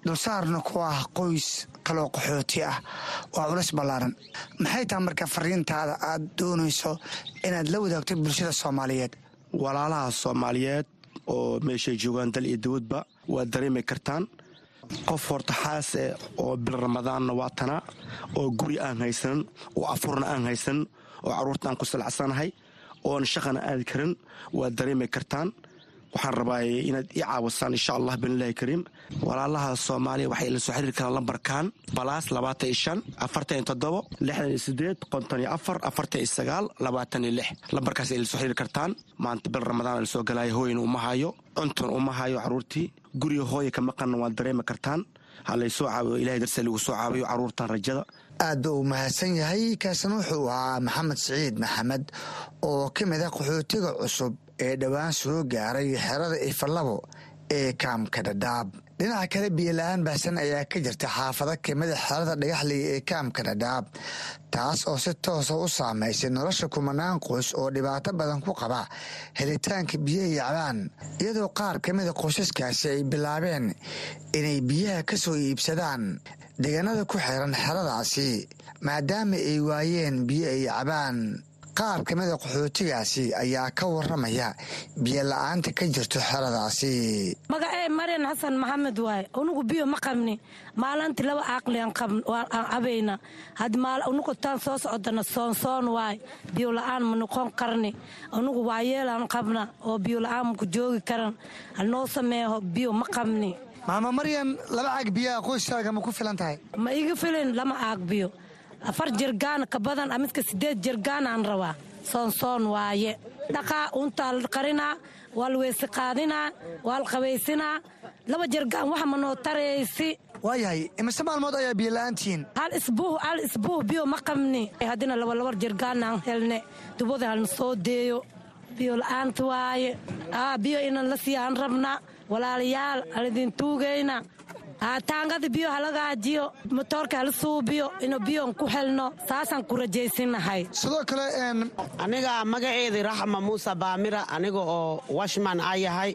dulsaarna ku ah qoys kaloo qaxooti ah waa culis ballaaran maxay tahay marka fariintaada aad doonayso inaad la wadaagto bulshada soomaaliyeed walaalaha soomaaliyeed oo meeshay joogaan dal iyo dawladba waad dareemi kartaan qof horta xaase oo bil ramadaanna waa tana oo guri aan haysanin oo afurna aan haysanin oo carruurta aan ku salacsanahay oon shaqana aadi karin waad dareemi kartaan waxaan rabaa inaad ii caawisaan insha allah binilahi kariim walaalaha soomaaliya waxay ila soo xiriiri karaan lambarkan balaas labaatan iyo shan afartan iyo toddobo lixdan iyo sideed konton iyo afar afartan iyo sagaal labaatan iyo lix lambarkaas ay ila soo xiriiri kartaan maanta bil ramadaan la soo galaayo hooyana uma hayo cuntun uma hayo carruurtii guriga hooya ka maqanna waad dareemi kartaan ha laysoo caawiyo ilahay darse lagu soo caawiyo carruurtan rajada aad ba uu mahadsan yahay kaasina wuxuu ahaa maxamed siciid maxamed oo ka mid ah qaxootiga cusub ee dhowaan soo gaaray xerada ifalabo ee kaamka dhadhaab dhinaca kale biyola-aan baahsan ayaa ka jirta xaafado kamida xerada dhagaxley ee kaamka dhadhaab taas oo si toosa u saamaysay nolosha kumanaan qoys oo dhibaato badan ku qaba helitaanka biyaha yacbaan iyadoo qaar ka mida qoysaskaasi ay bilaabeen inay biyaha ka soo iibsadaan deegaanada ku xiran xeradaasi maadaama ay waayeen biyo ay yacbaan qaar ka mida qaxootigaasi ayaa ka waramaya biyo la-aanta ka jirto xeradaasi magacee maryan xasan maxamed waaye unugu biyo ma qabni maalintii laba aaqli aan cabayna unugu taan soo socdana soonsoon waaye biyo la-aan ma noqon karni unugu waayeelaan qabna oo biyo la-aan maku joogi karan hanoo sameeho biyo ma qabni maama maryan laba caag biyaha qoyskaaga ma ku filan tahay ma iga filin lama aag biyo afar jirgaan ka badan midka sideed jirgaan aan rabaa soonsoon waaye dhaqaa untaa la qarinaa waa la weyse qaadinaa waa la qabaysinaa laba jirgaan wax ma noo taraysi waayahay imise maalmood ayaa biyo la-aantihiin hal isbuuh hal isbuuh biyo ma qabni haddina labalabar jirgaan aan helne dubada halna soo deeyo biyo la-aanta waaye biyo inan la siiya aan rabnaa walaalayaal halidin tuugayna taangada biyo halagaajiyo motoorka hala suubiyo inuu biyoon ku helno saasaan ku rajaysinahay sidoo kale aniga magaceedii raxma muuse baamira aniga oo washman a yahay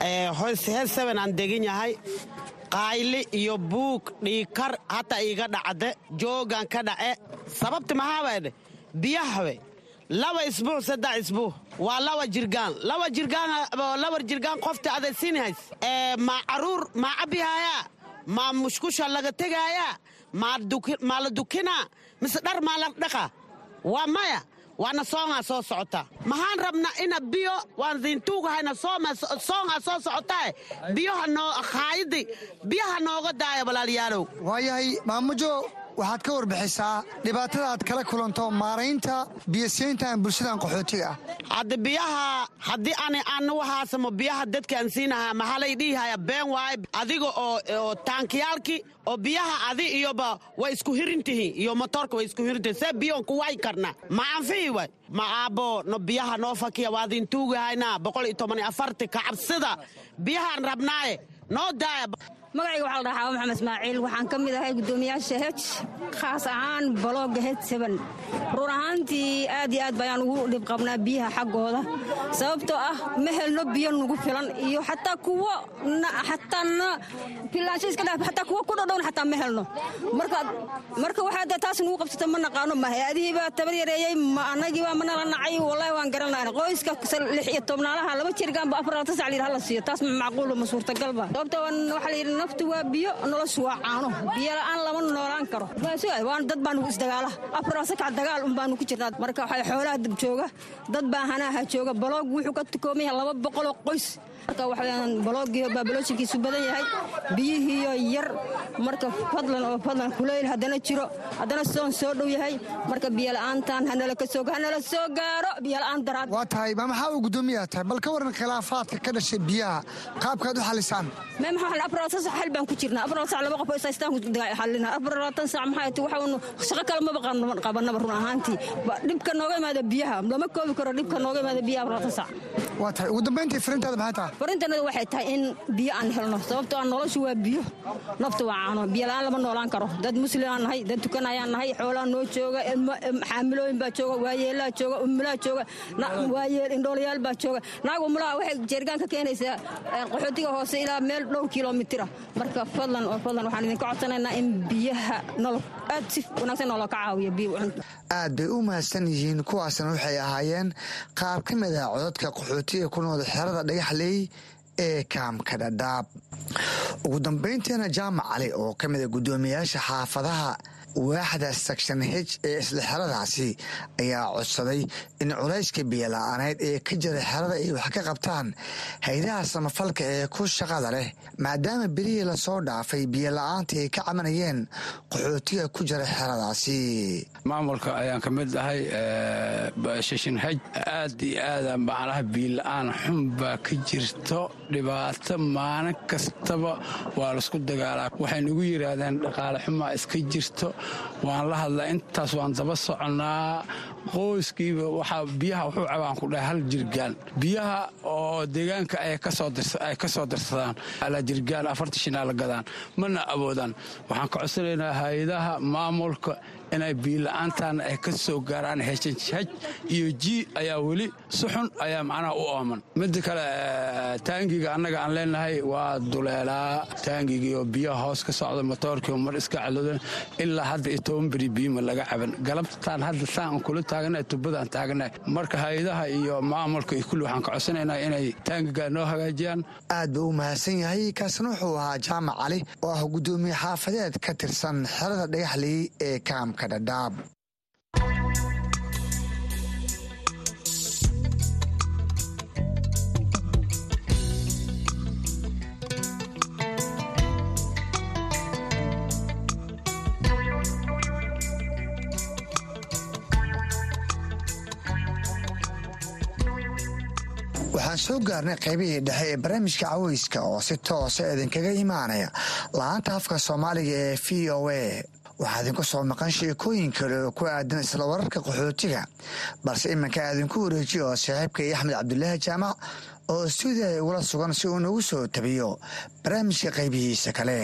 hees seben aan degin yahay qaayli iyo buug dhiikar hata iiga dhacde joogan ka dhace sababta maxaabaydhe biyahawe laba isbuuc saddex isbuuc waa laba jirgaan laba jirgaan laba jirgaan qofta adaysiinhays maa caruur maa cabihaayaa maa mushkusha laga tegaayaa maa la dukinaa mise dhar maa la dhaqa waa maya waana soongaa soo socota maxaan rabna ina biyo waan diintuugahayna soongaa soo socotae biyoha noo haayidi biyaha nooga daaya walaalayaalow waayahay maamujo waxaad ka warbixisaa dhibaatada aad kala kulanto maaraynta biyosiintan bulshadan qaxootiga ah hadda biyaha haddii ani anu haasamo biyaha dadkaan siinahaa maxalay dhihihaya been waaye adiga oo taankiyaalki oo biyaha adi iyoba way isku hirintihiin iyo motoorka way isku hirintihiin see biyoon ku way karna ma anfihi way ma aabbo no biyaha noo fakiya waadin tuugahayna boqol iyo toban iyo afarti kacabsida biyahaan rabnaaye noo daaya magacayga waxaa la dhahaa maxamed ismaaciil waxaan ka mid ahay guddoomiyaasha hej khaas ahaan balooga hej seben run ahaantii aad iyo aad bayaan ugu dhib qabnaa biyaha xaggooda sababtoo ah ma helno biyo nugu filan iyo xataa kuwo xataa filaansho iska dha xataa kuwo ku dhodhown xataa ma helno marka marka waxaa taas nugu qabsata ma naqaano ma hay-adihiibaa tabar yareeyey ma annagiibaa manala nacay wallahi waan garanayna qoyska lix iyo tobnaalaha laba jirgaanba afar lata sac layidhi hala siiyo taas ma macquulo ma suurtagalba sababtoo waxaa la yidhi naftu waa biyo noloshu waa caano biyo la'aan lama noolaan karo waan dad baanu isdagaala afar sakac dagaal un baanu ku jirnaa marka waxay xoolaha jooga dad baa hanaha jooga baloog wuxuu ka tukoomaya laba boqoloo qoys marka waxaweyaan baloogiio baabaloosinkiisu badan yahay biyihiiyo yar marka fadlan oo fadlan kuleyl haddana jiro haddana soon soo dhow yahay marka biyola'aantan hanala soo gaaro biyola'aan daraad waa tahay ma maxaa uu guddoomiyaa tahay bal ka waran khilaafaadka ka dhashay biyaha qaabkaad u xalisaan xal baan ku jirnaa afar sac laba qof oo isaystaan xallina afar labaatan sac maxay tahay waxaanu shaqo kale maba qabanaba run ahaantii dhibka nooga imaada biyaha lama koobi karo dhibka nooga imaada biyaha afar labaatan sac waa tahay ugu dambayntii firintaada maxay tahay farintanadu waxay tahay in biyo aan helno sababtoo ah noloshu waa biyo naftu waa caano biyo la'aan lama noolaan karo dad muslimaan nahay dad tukanayaan nahay xoolaa noo jooga xaamilooyin baa jooga waayeelaa jooga umulaa jooga waayeel indhoolayaal baa jooga naag umulaha waxay jeerigaan ka keenaysaa qaxootiga hoose ilaa meel dhowr kilomitira marka fadlan oo fadlan waxaan idinka codsanaynaa in biyaha nolo aad si wanaagsan nooloo ka caawiya biyo aad bay u mahadsan yihiin kuwaasna waxay ahaayeen qaar ka mid ah codadka qaxootiga ku nool xerada dhagaxley ee kaamka dhadhaab ugu dambayntiina jaamac cali oo ka mid a guddoomiyaasha xaafadaha waaxda section h ee isla xeradaasi ayaa codsaday in culayska biyola'aaneyd ee ka jira xerada ay wax ka qabtaan haydaha samafalka ee ku shaqada leh maadaama berihii lasoo dhaafay biyola'aanta ay ka cabanayeen qaxootiga ku jira xeradaasi maamulka ayaan ka mid ahay shishin haj aad iyo aada macnaha biyola'aan xun baa ka jirto dhibaato maalin kastaba waa laisku dagaalaa waxay nagu yidhaahdeen dhaqaale xumaa iska jirto waan la hadlaa intaas waan daba soconnaa qoyskiiba waxaa biyaha wuxuu cabaan ku dhahay hal jirgaan biyaha oo deegaanka ay ka soo dirsadaan ala jirgaan afarta shinaa la gadaan mana awoodaan waxaan ka codsanaynaa hay-adaha maamulka inay biila'aantaana ay ka soo gaaraan heshhaj iyo ji ayaa weli si xun ayaa macnaha u ooman midda kale taangiga annaga aan leenahay waa duleelaa taangigii oo biyaha hoos ka socda motoorkii mar iska cadoodan ilaa hadda iyo toban beri biyima laga caban galabtaan hadda saan kula taaganahay tubadaan taaganahay marka hay-adaha iyo maamulka iyo kulli waxaan ka codsanaynaa inay taangiga noo hagaajiyaan aad buu u mahadsan yahay kaasna wuxuu ahaa jaamac cali oo ah guddoomiye xaafadeed ka tirsan xerada dhagaxley ee kaamka dhadhaab waxaan soo gaarnay qaybihii dhexe ee barnaamijka caweyska oo si toosa idinkaga imaanaya la-aanta afka soomaaliga ee v o a waxaa idinku soo maqan sheekooyin kale oo ku aadan isla wararka qaxootiga balse iminka aadinku wareejiyo oo saaxiibkay axmed cabdulaahi jaamac oo stuudiya ugula sugan si uu nagu soo tabiyo barnaamijka qaybihiisa kale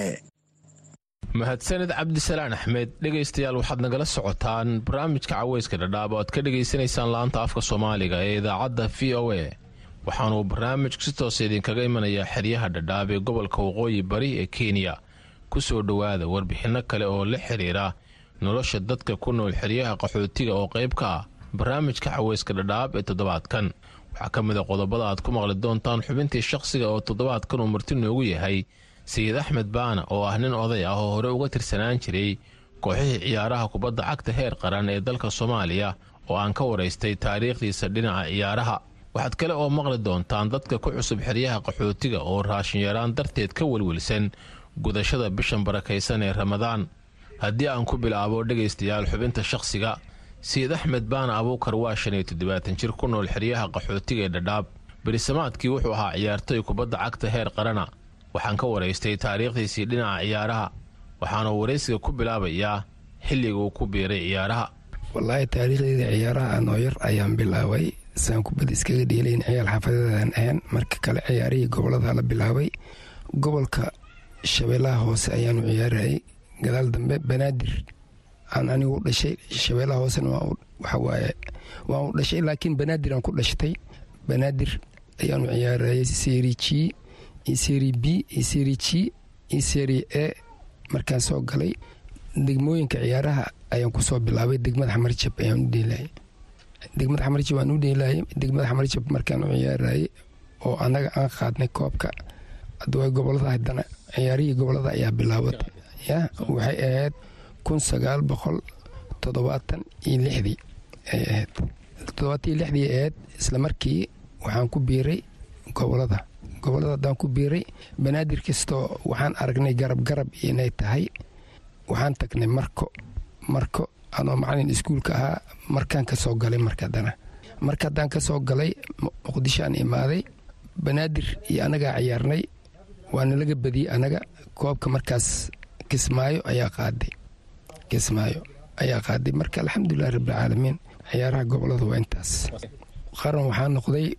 mahadsanid cabdisalaan axmed dhegaystayaal waxaad nagala socotaan barnaamijka caweyska dhadhaab oo aad ka dhegaysanaysaan la-aanta afka soomaaliga ee idaacadda v o a waxaanuu barnaamijku si toosa idinkaga imanayaa xeryaha dhadhaab ee gobolka waqooyi bari ee kenya ku soo dhowaada warbixinno kale oo la xiriira nolosha dadka ku nool xeryaha qaxootiga oo qayb ka ah barnaamijka caweyska dhadhaab ee toddobaadkan waxaa ka mid a qodobada aad ku maqli doontaan xubintii shakhsiga oo toddobaadkan uu marti noogu yahay sayid axmed baana oo ah nin oday ah oo hore uga tirsanaan jiray kooxihii ciyaaraha kubadda cagta heer qaran ee dalka soomaaliya oo aan ka waraystay taariikhdiisa dhinaca ciyaaraha waxaad kale oo maqli doontaan dadka ku cusub xeryaha qaxootiga oo raashinyaraan darteed ka welwelsan gudashada bishan barakaysan ee ramadaan haddii aan ku bilaabo dhegaystayaal xubinta shakhsiga sayid axmed baana abuukar waa shan iyo toddobaatan jir ku nool xeryaha qaxootiga ee dhadhaab berisamaadkii wuxuu ahaa ciyaartoy kubadda cagta heer qarana waxaan ka waraystay taariikhdiisii dhinaca ciyaaraha waxaana waraysiga ku bilaabayaa xilliga uu ku biiray ciyaaraha wallaahi taariikhdeyda ciyaaraha anoo yar ayaan bilaabay saan kubadda iskaga dhielayn ciyaal xaafadeedaan ahayn marka kale ciyaarihii gobolada la bilaabay gobolka shabeellaha hoose ayaanu ciyaarayay gadaal dambe banaadir aan anigu u dhashay shabeellaha hoosena waxawaaye waan u dhashay laakiin banaadir aan ku dhashtay banaadir ayaanu ciyaarayay seri g iyo seri b iyo seri g iyo seri e markaan soo galay degmooyinka ciyaaraha ayaan kusoo bilaabay degmada xamarjab ayaan u dheelayay degmada xamarjab aan u dheelayay degmada xamarjab markaan u ciyaarayay oo annaga aan qaadnay koobka adaway gobolada haddana ciyaarihii gobolada ayaa bilaabatay ya waxay ahayd kun sagaal boqol toddobaatan iyo lixdii ay ahayd toddobaatan iyo lixdii ahayd isla markii waxaan ku biiray gobolada gobolada haddaan ku biiray banaadir kastoo waxaan aragnay garab garab inay tahay waxaan tagnay marko marko anoo macalin iskuulka ahaa markaan ka soo galay marka haddana marka haddaan ka soo galay muqdishoaan imaaday banaadir iyo annagaa ciyaarnay waana laga badiyey annaga koobka markaas kismaayo ayaa qaaday kismaayo ayaa qaaday marka alxamdulilahi rabbilcaalamiin ciyaaraha gobolada waa intaas qaran waxaa noqday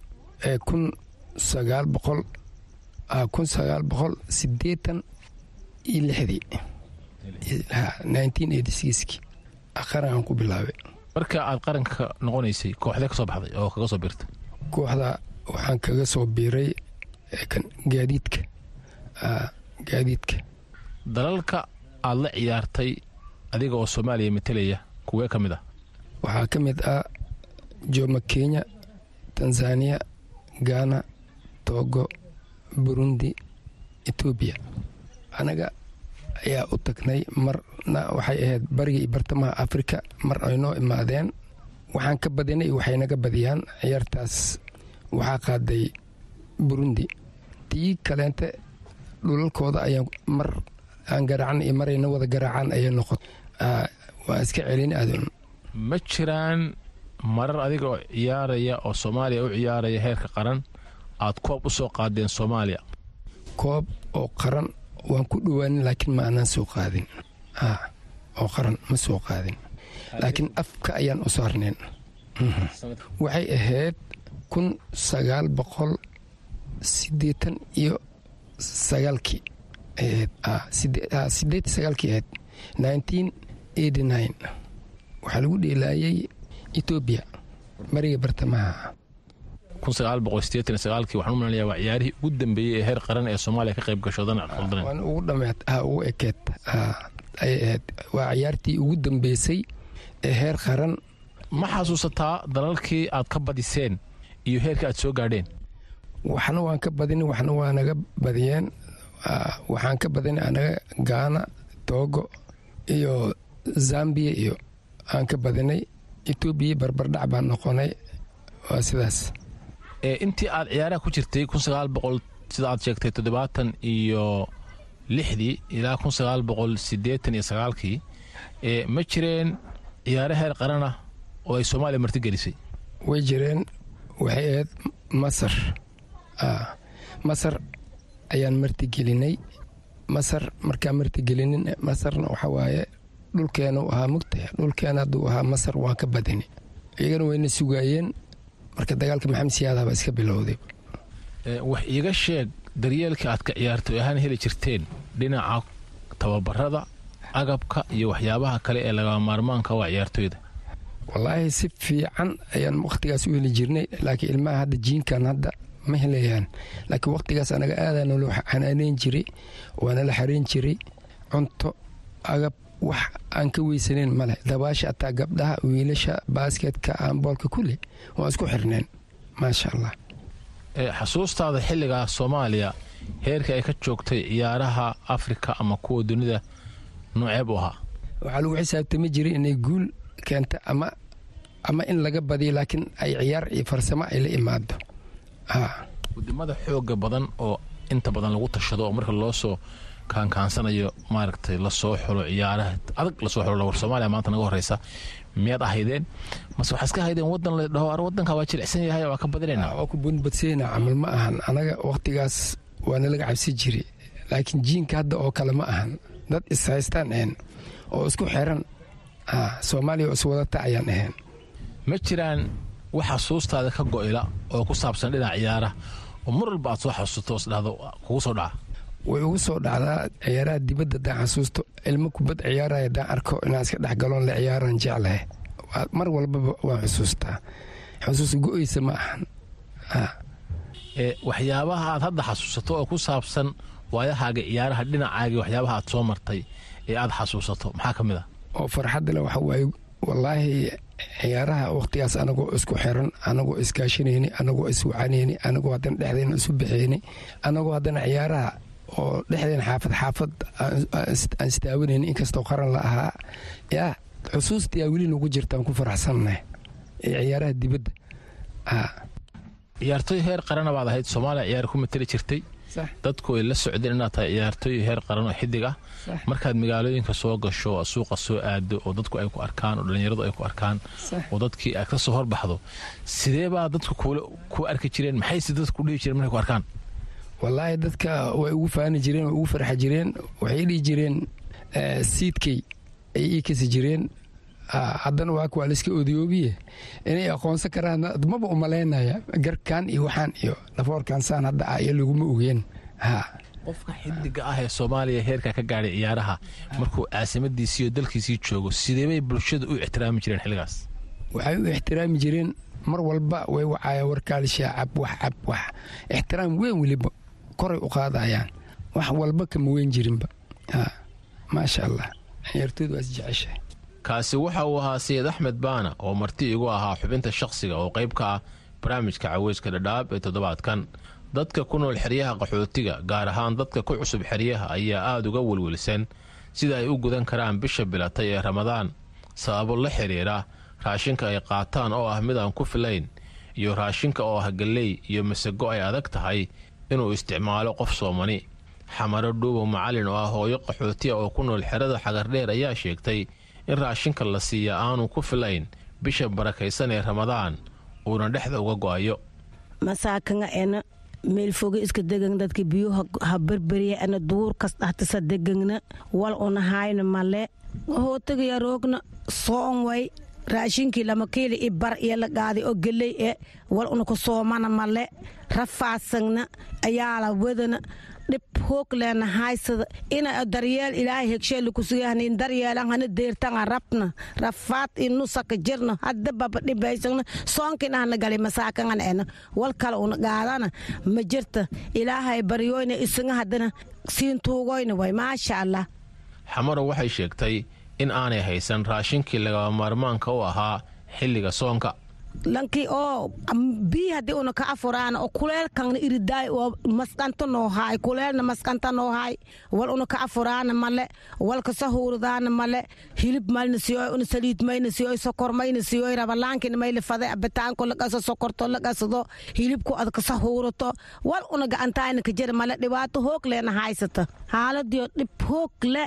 kun sagaal boqol kun sagaal boqol sideetan iyo lixdii nineteen eighty sixki qaran aan ku bilaabay marka aad qaranka noqonaysay kooxdee ka soo baxday oo kaga soo biirtay kooxda waxaan kaga soo biiray gaadiidka gaadiidka dalalka aad la ciyaartay adiga oo soomaaliya matelaya kuwee ka mid ah waxaa ka mid ah jooma kenya tanzaniya ghana togo burundi etoobiya anaga ayaa u tagnay marna waxay ahayd bariga iyo bartamaha afrika mar ay noo imaadeen waxaan ka badinay waxay naga badiyaan ciyaartaas waxaa qaaday burundi tii kaleente dhulalkooda ayaa mar aan garaacna iyo marayna wada garaacaan ayay noqot waa iska celin aadun ma jiraan marar adiga oo ciyaaraya oo soomaaliya u ciyaaraya heerka qaran aad koob u soo qaadeen soomaaliya koob oo qaran waan ku dhowaanin laakiin ma aanaan soo qaadin oo qaran ma soo qaadin laakiin afka ayaan u saarneen waxay ahayd kun sagaal boqol sideetan iyo sagaalkii sideed sagaalkii ahayd nineteen eighty nine waxaa lagu dheelaayay etoobiya mariga bartamaha kii waxaan u malanaya waa ciyaarihii ugu dambeeyey ee heer qaran ee soomaaliya ka qayb gasho dan waan ugu dhameed ugu ekeed ayay ahayd waa ciyaartii ugu dambeysay ee heer qaran ma xasuusataa dalalkii aad ka badiseen iyo heerkii aad soo gaadheen waxna waan ka badin waxna waa naga badiyeen waxaan ka badinay anaga gaana toogo iyo zambiya iyo aan ka badinay etoobiya barbardhac baan noqonay waa sidaas intii aad ciyaaraha ku jirtay sida aad sheegtay toddobaatan iyo lixdii ilaa kunsagaalboqolsideetan iyo sagaalkii ma jireen ciyaare heer qaran ah oo ay soomaaliya martigelisay way jireen waxay ahayd masar masar ayaan martigelinay masar markaan martigelinin masarna waxa waaye dhulkeena u ahaa mugtah dhulkeena hadduu ahaa masar waan ka badini iyagana wayna sugaayeen marka dagaalka maxamed siyaada baa iska bilowday wax iiga sheeg daryeelka aad ka ciyaartay ahaan heli jirteen dhinaca tababarada agabka iyo waxyaabaha kale ee laga maarmaanka waa ciyaartoyda wallaahi si fiican ayaan wakhtigaas u heli jirnay laakiin ilmaha hadda jiinkan hadda ma helayaan laakiin wakhtigaas anaga aadaa nolo xanaaneyn jiray waana la xareyn jiray cunto agab wax aan ka weysanayn maleh dabaasha ataa gabdhaha wiilasha baasketka aanboolka kulli waan isku xirneen maasha allah xasuustaada xilligaa soomaaliya heerka ay ka joogtay ciyaaraha afrika ama kuwa dunida nooceeb u ahaa waxaa lagu xisaabtami jiray inay guul keenta ama ama in laga badiyo laakiin ay ciyaar iyo farsamo ay la imaado wadamada xooga badan oo inta badan lagu tashado oo marka loo soo kaankaansanayo maaragtay lasoo xulo ciyaaraha adag lasoo xulo war soomaaliya maanta naga horeysa miyaad ahaydeen mase waxaa iska haydeen wadan la dhaho ar wadanka waa jilicsan yahay waa ka badinayna waa ku bunbadsayna camal ma ahan anaga wakhtigaas waana laga cabsi jiray laakiin jiinka hadda oo kale ma ahan dad ishaystaan ahayn oo isku xiran soomaaliya oo iswadata ayaan ahayn ma jiraan wax xasuustaada ka go'ila oo ku saabsan dhinac ciyaara oo mar walba aad soo xasuusto isdhahdo kugu soo dhaca way ugu soo dhacdaa ciyaaraha dibadda haddaan xasuusto ilmo kubad ciyaaraya haddaan arko inaan iska dhex galoon la ciyaaraan jeclahay mar walbaba waan xusuustaa xusuus go'eysa ma ahan waxyaabaha aad hadda xasuusato oo ku saabsan waayahaaga ciyaaraha dhinacaagii waxyaabaha aad soo martay ee aad xasuusato maxaa ka mid a oo farxadda le waxa waaye wallaahi ciyaaraha wakhtigaas anagoo isku xiran anagoo iskaashanayni anagoo iswacanayni anagoo haddana dhexdeena isu baxayni anagoo haddana ciyaaraha oo dhexdeena xaafad xaafad aan istaawanayni inkastoo qaran la ahaa yaa xusuustii aa weli nagu jirtaan ku faraxsannahay ee ciyaaraha dibadda ciyaartooy heer qarana baad ahayd soomaaliya ciyaar ku matali jirtay dadku ay la socdeen inaad tahay ciyaartooy heer qaran oo xidig ah markaad magaalooyinka soo gasho suuqa soo aado oo dadku ay ku arkaan oo dhallinyaradu ay ku arkaan oo dadkii aad ka soo horbaxdo sidee baa dadku ku arki jireen maxayse dadku dhihi jireen markay ku arkaan wallaahi dadka way ugu faani jireen way ugu farxa jireen waxay dhihi jireen siidkay ay ii kasi jireen haddana waa kuwaa layska odiyoobiye inay aqoonsan karaan maba umalaynaya garkan iyo waxaan iyo dhafoorkan saan hadda ah iyo laguma ogeen qofka xidiga ah ee soomaaliya heerka ka gaadhay ciyaaraha markuu caasimadiisii iyo dalkiisii joogo sideebay bulshada u ixtiraami jireen xilligaas waxay u ixtiraami jireen mar walba way wacaya warkaalishaa cab wax cab wax ixtiraam weyn weliba koray u qaadayaan wax walba kama weyn jirinba maasha allah ciyaartooydu waas jeceshahay kaasi waxa uu ahaa sayid axmed baana oo marti igu ahaa xubinta shakhsiga oo qayb ka ah barnaamijka caweyska dhadhaab ee toddobaadkan dadka ku nool xeryaha qaxootiga gaar ahaan dadka ku cusub xeryaha ayaa aada uga welwelsan sida ay u gudan karaan bisha bilatay ee ramadaan sababo la xidhiira raashinka ay qaataan oo ah mid aan ku filayn iyo raashinka oo ah galley iyo masago ay adag tahay inuu isticmaalo qof soomani xamaro dhuubo macalin oo ah hooyo qaxootiya oo ku nool xerada xagardheer ayaa sheegtay in raashinka la siiya aanu ku filayn bisha barakaysan ee ramadaan uuna dhexda uga go'ayo masaakanga ena meelfoge iska degagn dadka biyo ha berberya ena duurkas dhahtisa degagna wal una hayna male hootagaya roogna soon way raashinkii lama kiili i bar iyo la qaaday oo geley e wal una ku soomana male rafaasagna ayaala wadana dhib hoog leena haysada ina daryeel ilaahay hegsheeli kusugahnin daryeelan hana deertanga rabna rafaad inusaka jirna hadda baba dhibaysagna soonkin ahna gali masaakangan ena wal kale una qaadana ma jirta ilaahay baryoyna isaga haddana siin tuugoyna way maasha allah xamaro waxay sheegtay in aanay haysan raashinkii lagaba maarmaanka u ahaa xilliga soonka lankii oo bii haddii una ka afuraana oo kuleelkangna iridaay oo maskanta noo haay kuleelna maskanta noo haay wal una ka afuraana male wal kasa huurdaana male hilib malna siyoy una saliid mayna siyoy sokor mayna siyoy rabalaankina mayla fade abitaanko laqaso sokorto laqasado hilibku ad kasa huurato wal una gacantaayna ka jira male dhibaato hoog leena haysata xaaladiyo dhib hoog le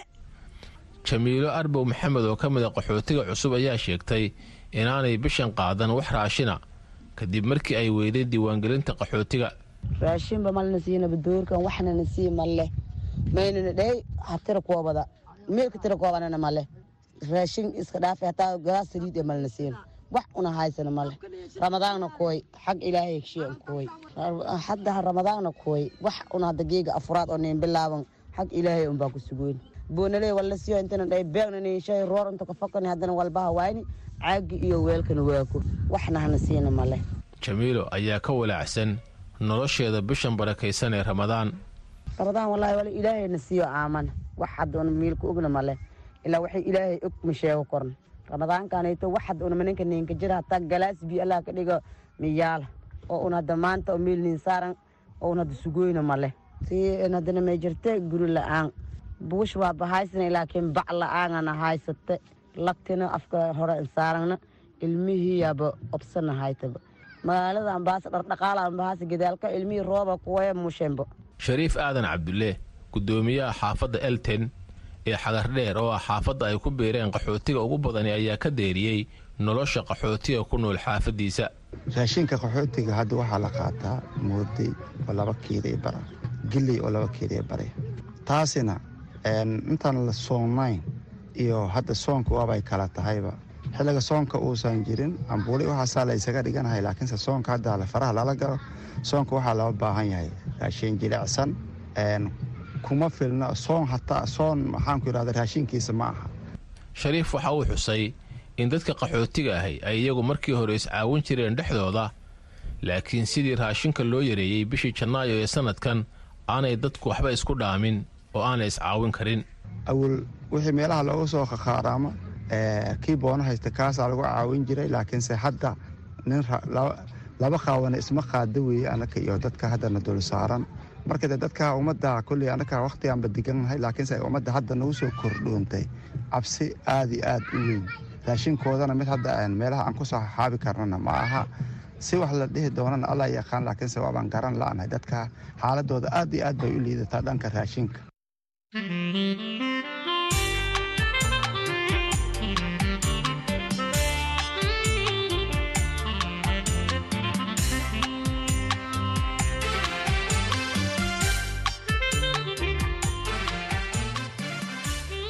jamiilo arbow maxamed oo ka mid a qaxootiga cusub ayaa sheegtay inaanay bishan qaadan wax raashina kadib markii ay weyday diiwaangelinta qaxootiga raashinba malna siinaba doorkan waxnana sii male maynana dhey hatira koobada meelka tira koobanana male raashin iska dhaafa hataa galaas saliid ee malna siin wax una haysana male ramadaanna kooy xag ilaahay heshiyan kooy hadda ramadaanna kooy wax una hadda geega afuraad oo nin bilaaban xag ilaahay unbaa ku sugoyn boonale wala siyo intana dhay beegna nin shay roor inta ka fakani haddana walbaha waayni caagi iyo weelkana waako waxna hana siina male jamiilo ayaa ka walaacsan nolosheeda bishan barakaysan ee ramadaan ramadaan wallaahi wala ilaahayna siiyo aamana wax hadda una miilka ogna male ilaa waxay ilaahay og ma sheego korna ramadaankanayto wax hadda una maninka ninka jira hataa galaas bi allah ka dhigo miyaala oo una hadda maanta oo miil nin saaran oo una hadda sugoyna male si haddana may jirte guri la-aan buush waa bahaysana laakiin bac la-aanana haysate lagtina afka hore saaragna ilmihii yaaba obsana haytaba magaalada ambaasa dhardhaqaala ambaasa gadaalka ilmihii rooba kuwaya mushembo shariif aadan cabdulle guddoomiyaha xaafadda elten ee xagardheer oo ah xaafadda ay ku biireen qaxootiga ugu badani ayaa ka deeriyey nolosha qaxootiga ku nool xaafaddiisa raashinka qaxootiga hadda waxaa la qaataa mooday oo laba kiiday bara giley oo laba kiiday bare taasina intaan la soonayn iyo hadda soonka waabay kala tahayba xilliga soonka uusan jirin ambuuli waxaasaa la ysaga dhiganahay laakiinse soonka hadda faraha lala galo soonka waxaa loo baahan yahay raashin jilicsan kuma filna soon hataa soon maxaanku yidhahda raashinkiisa ma aha shariif waxa uu xusay in dadka qaxootiga ahay ay iyagu markii hore iscaawin jireen dhexdooda laakiin sidii raashinka loo yareeyey bishii janaayo ee sanadkan aanay dadku waxba isku dhaamin oo aanay iscaawin karin awal wixii meelaha looga soo khakhaaraamo kii boono haysta kaasaa lagu caawin jiray laakiinse hadda nin laba qaawana isma qaada weeye anaka iyo dadka haddana dul saaran marka de dadka ummadda kolley anaka wakhtigaanba degannahay laakiinse ummadda hadda nagu soo kordhoontay cabsi aad iyo aad u weyn raashinkoodana mid hadda meelaha aan ku soo xaabi karnana ma aha si wax la dhihi doonana alla yaqaan laakiinse waabaan garan la'nahay dadka xaaladooda aad iyo aad bay u liidataa dhanka raashinka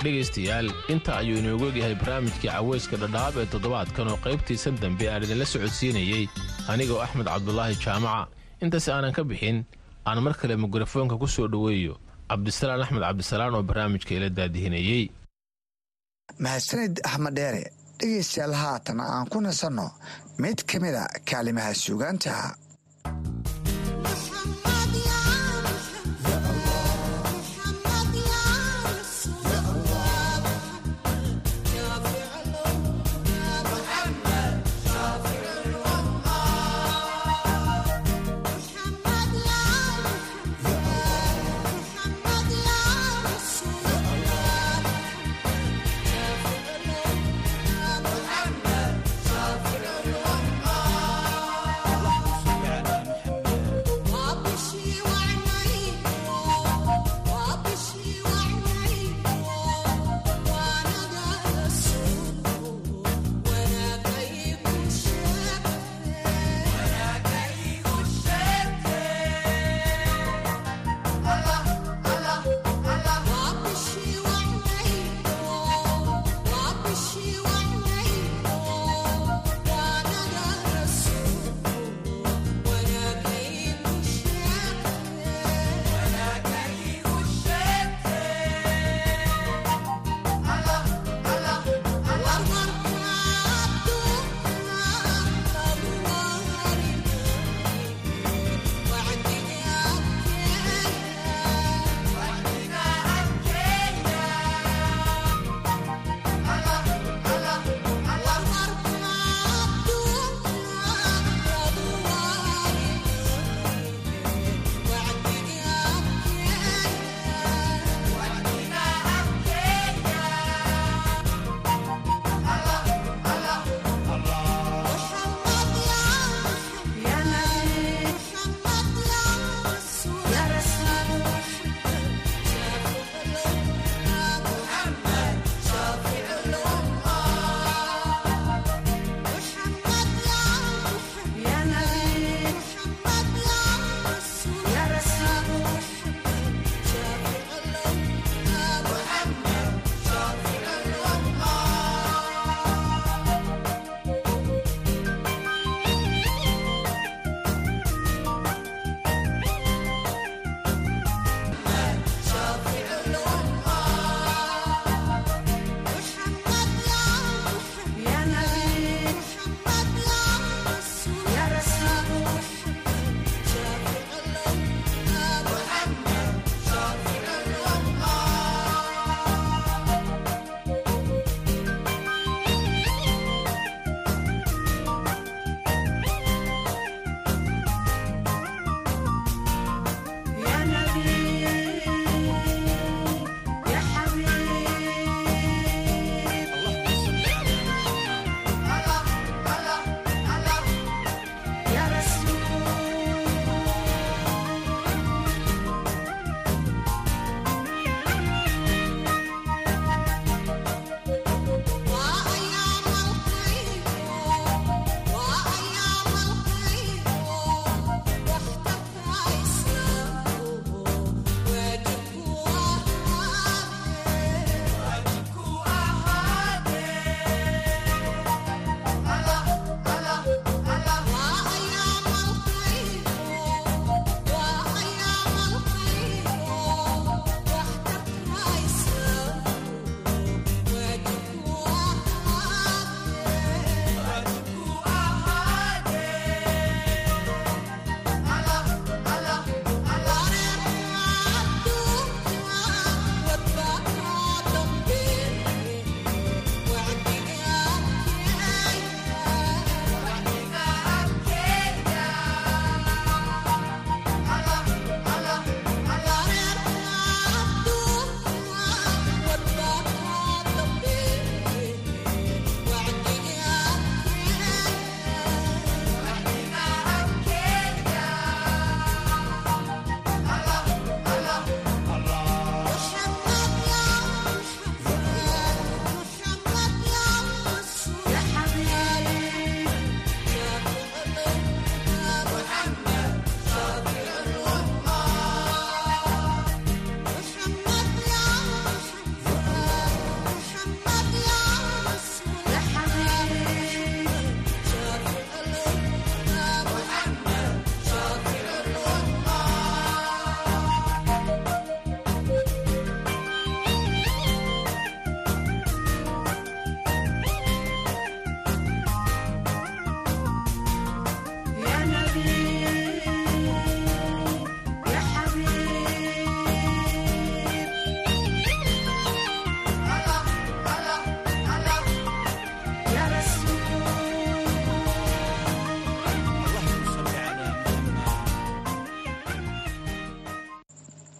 dhegaystayaal inta ayuu inoogu egyahay barnaamijkii cawayska dhadhaab ee toddobaadkan oo qaybtiisan dambe aan idinla socodsiinayey anigoo axmed cabdulaahi jaamaca intaas aanan ka bixin aan mar kale mikrofoonka ku soo dhoweeyo cabdisalaan axmed cabdisalaan oo barnaamijka ila daadihinayey mahadsanid axmed dheere dhegaystayaal haatan aan ku nasanno mid ka mida kaalimaha suugaanta محمد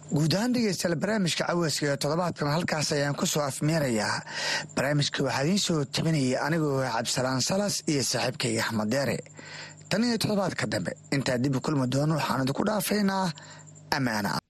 guud ahaan dhegeystayaal barnaamijka caweyska ee toddobaadkan halkaas ayaan ku soo afmeerayaa barnaamijka waxaa idiin soo tabinayay anigoo cabdisalaan salas iyo saaxiibkayga axmed deere tan iyo toddobaadka dambe intaa dib u kulmi doono waxaan idinku dhaafaynaa ammaana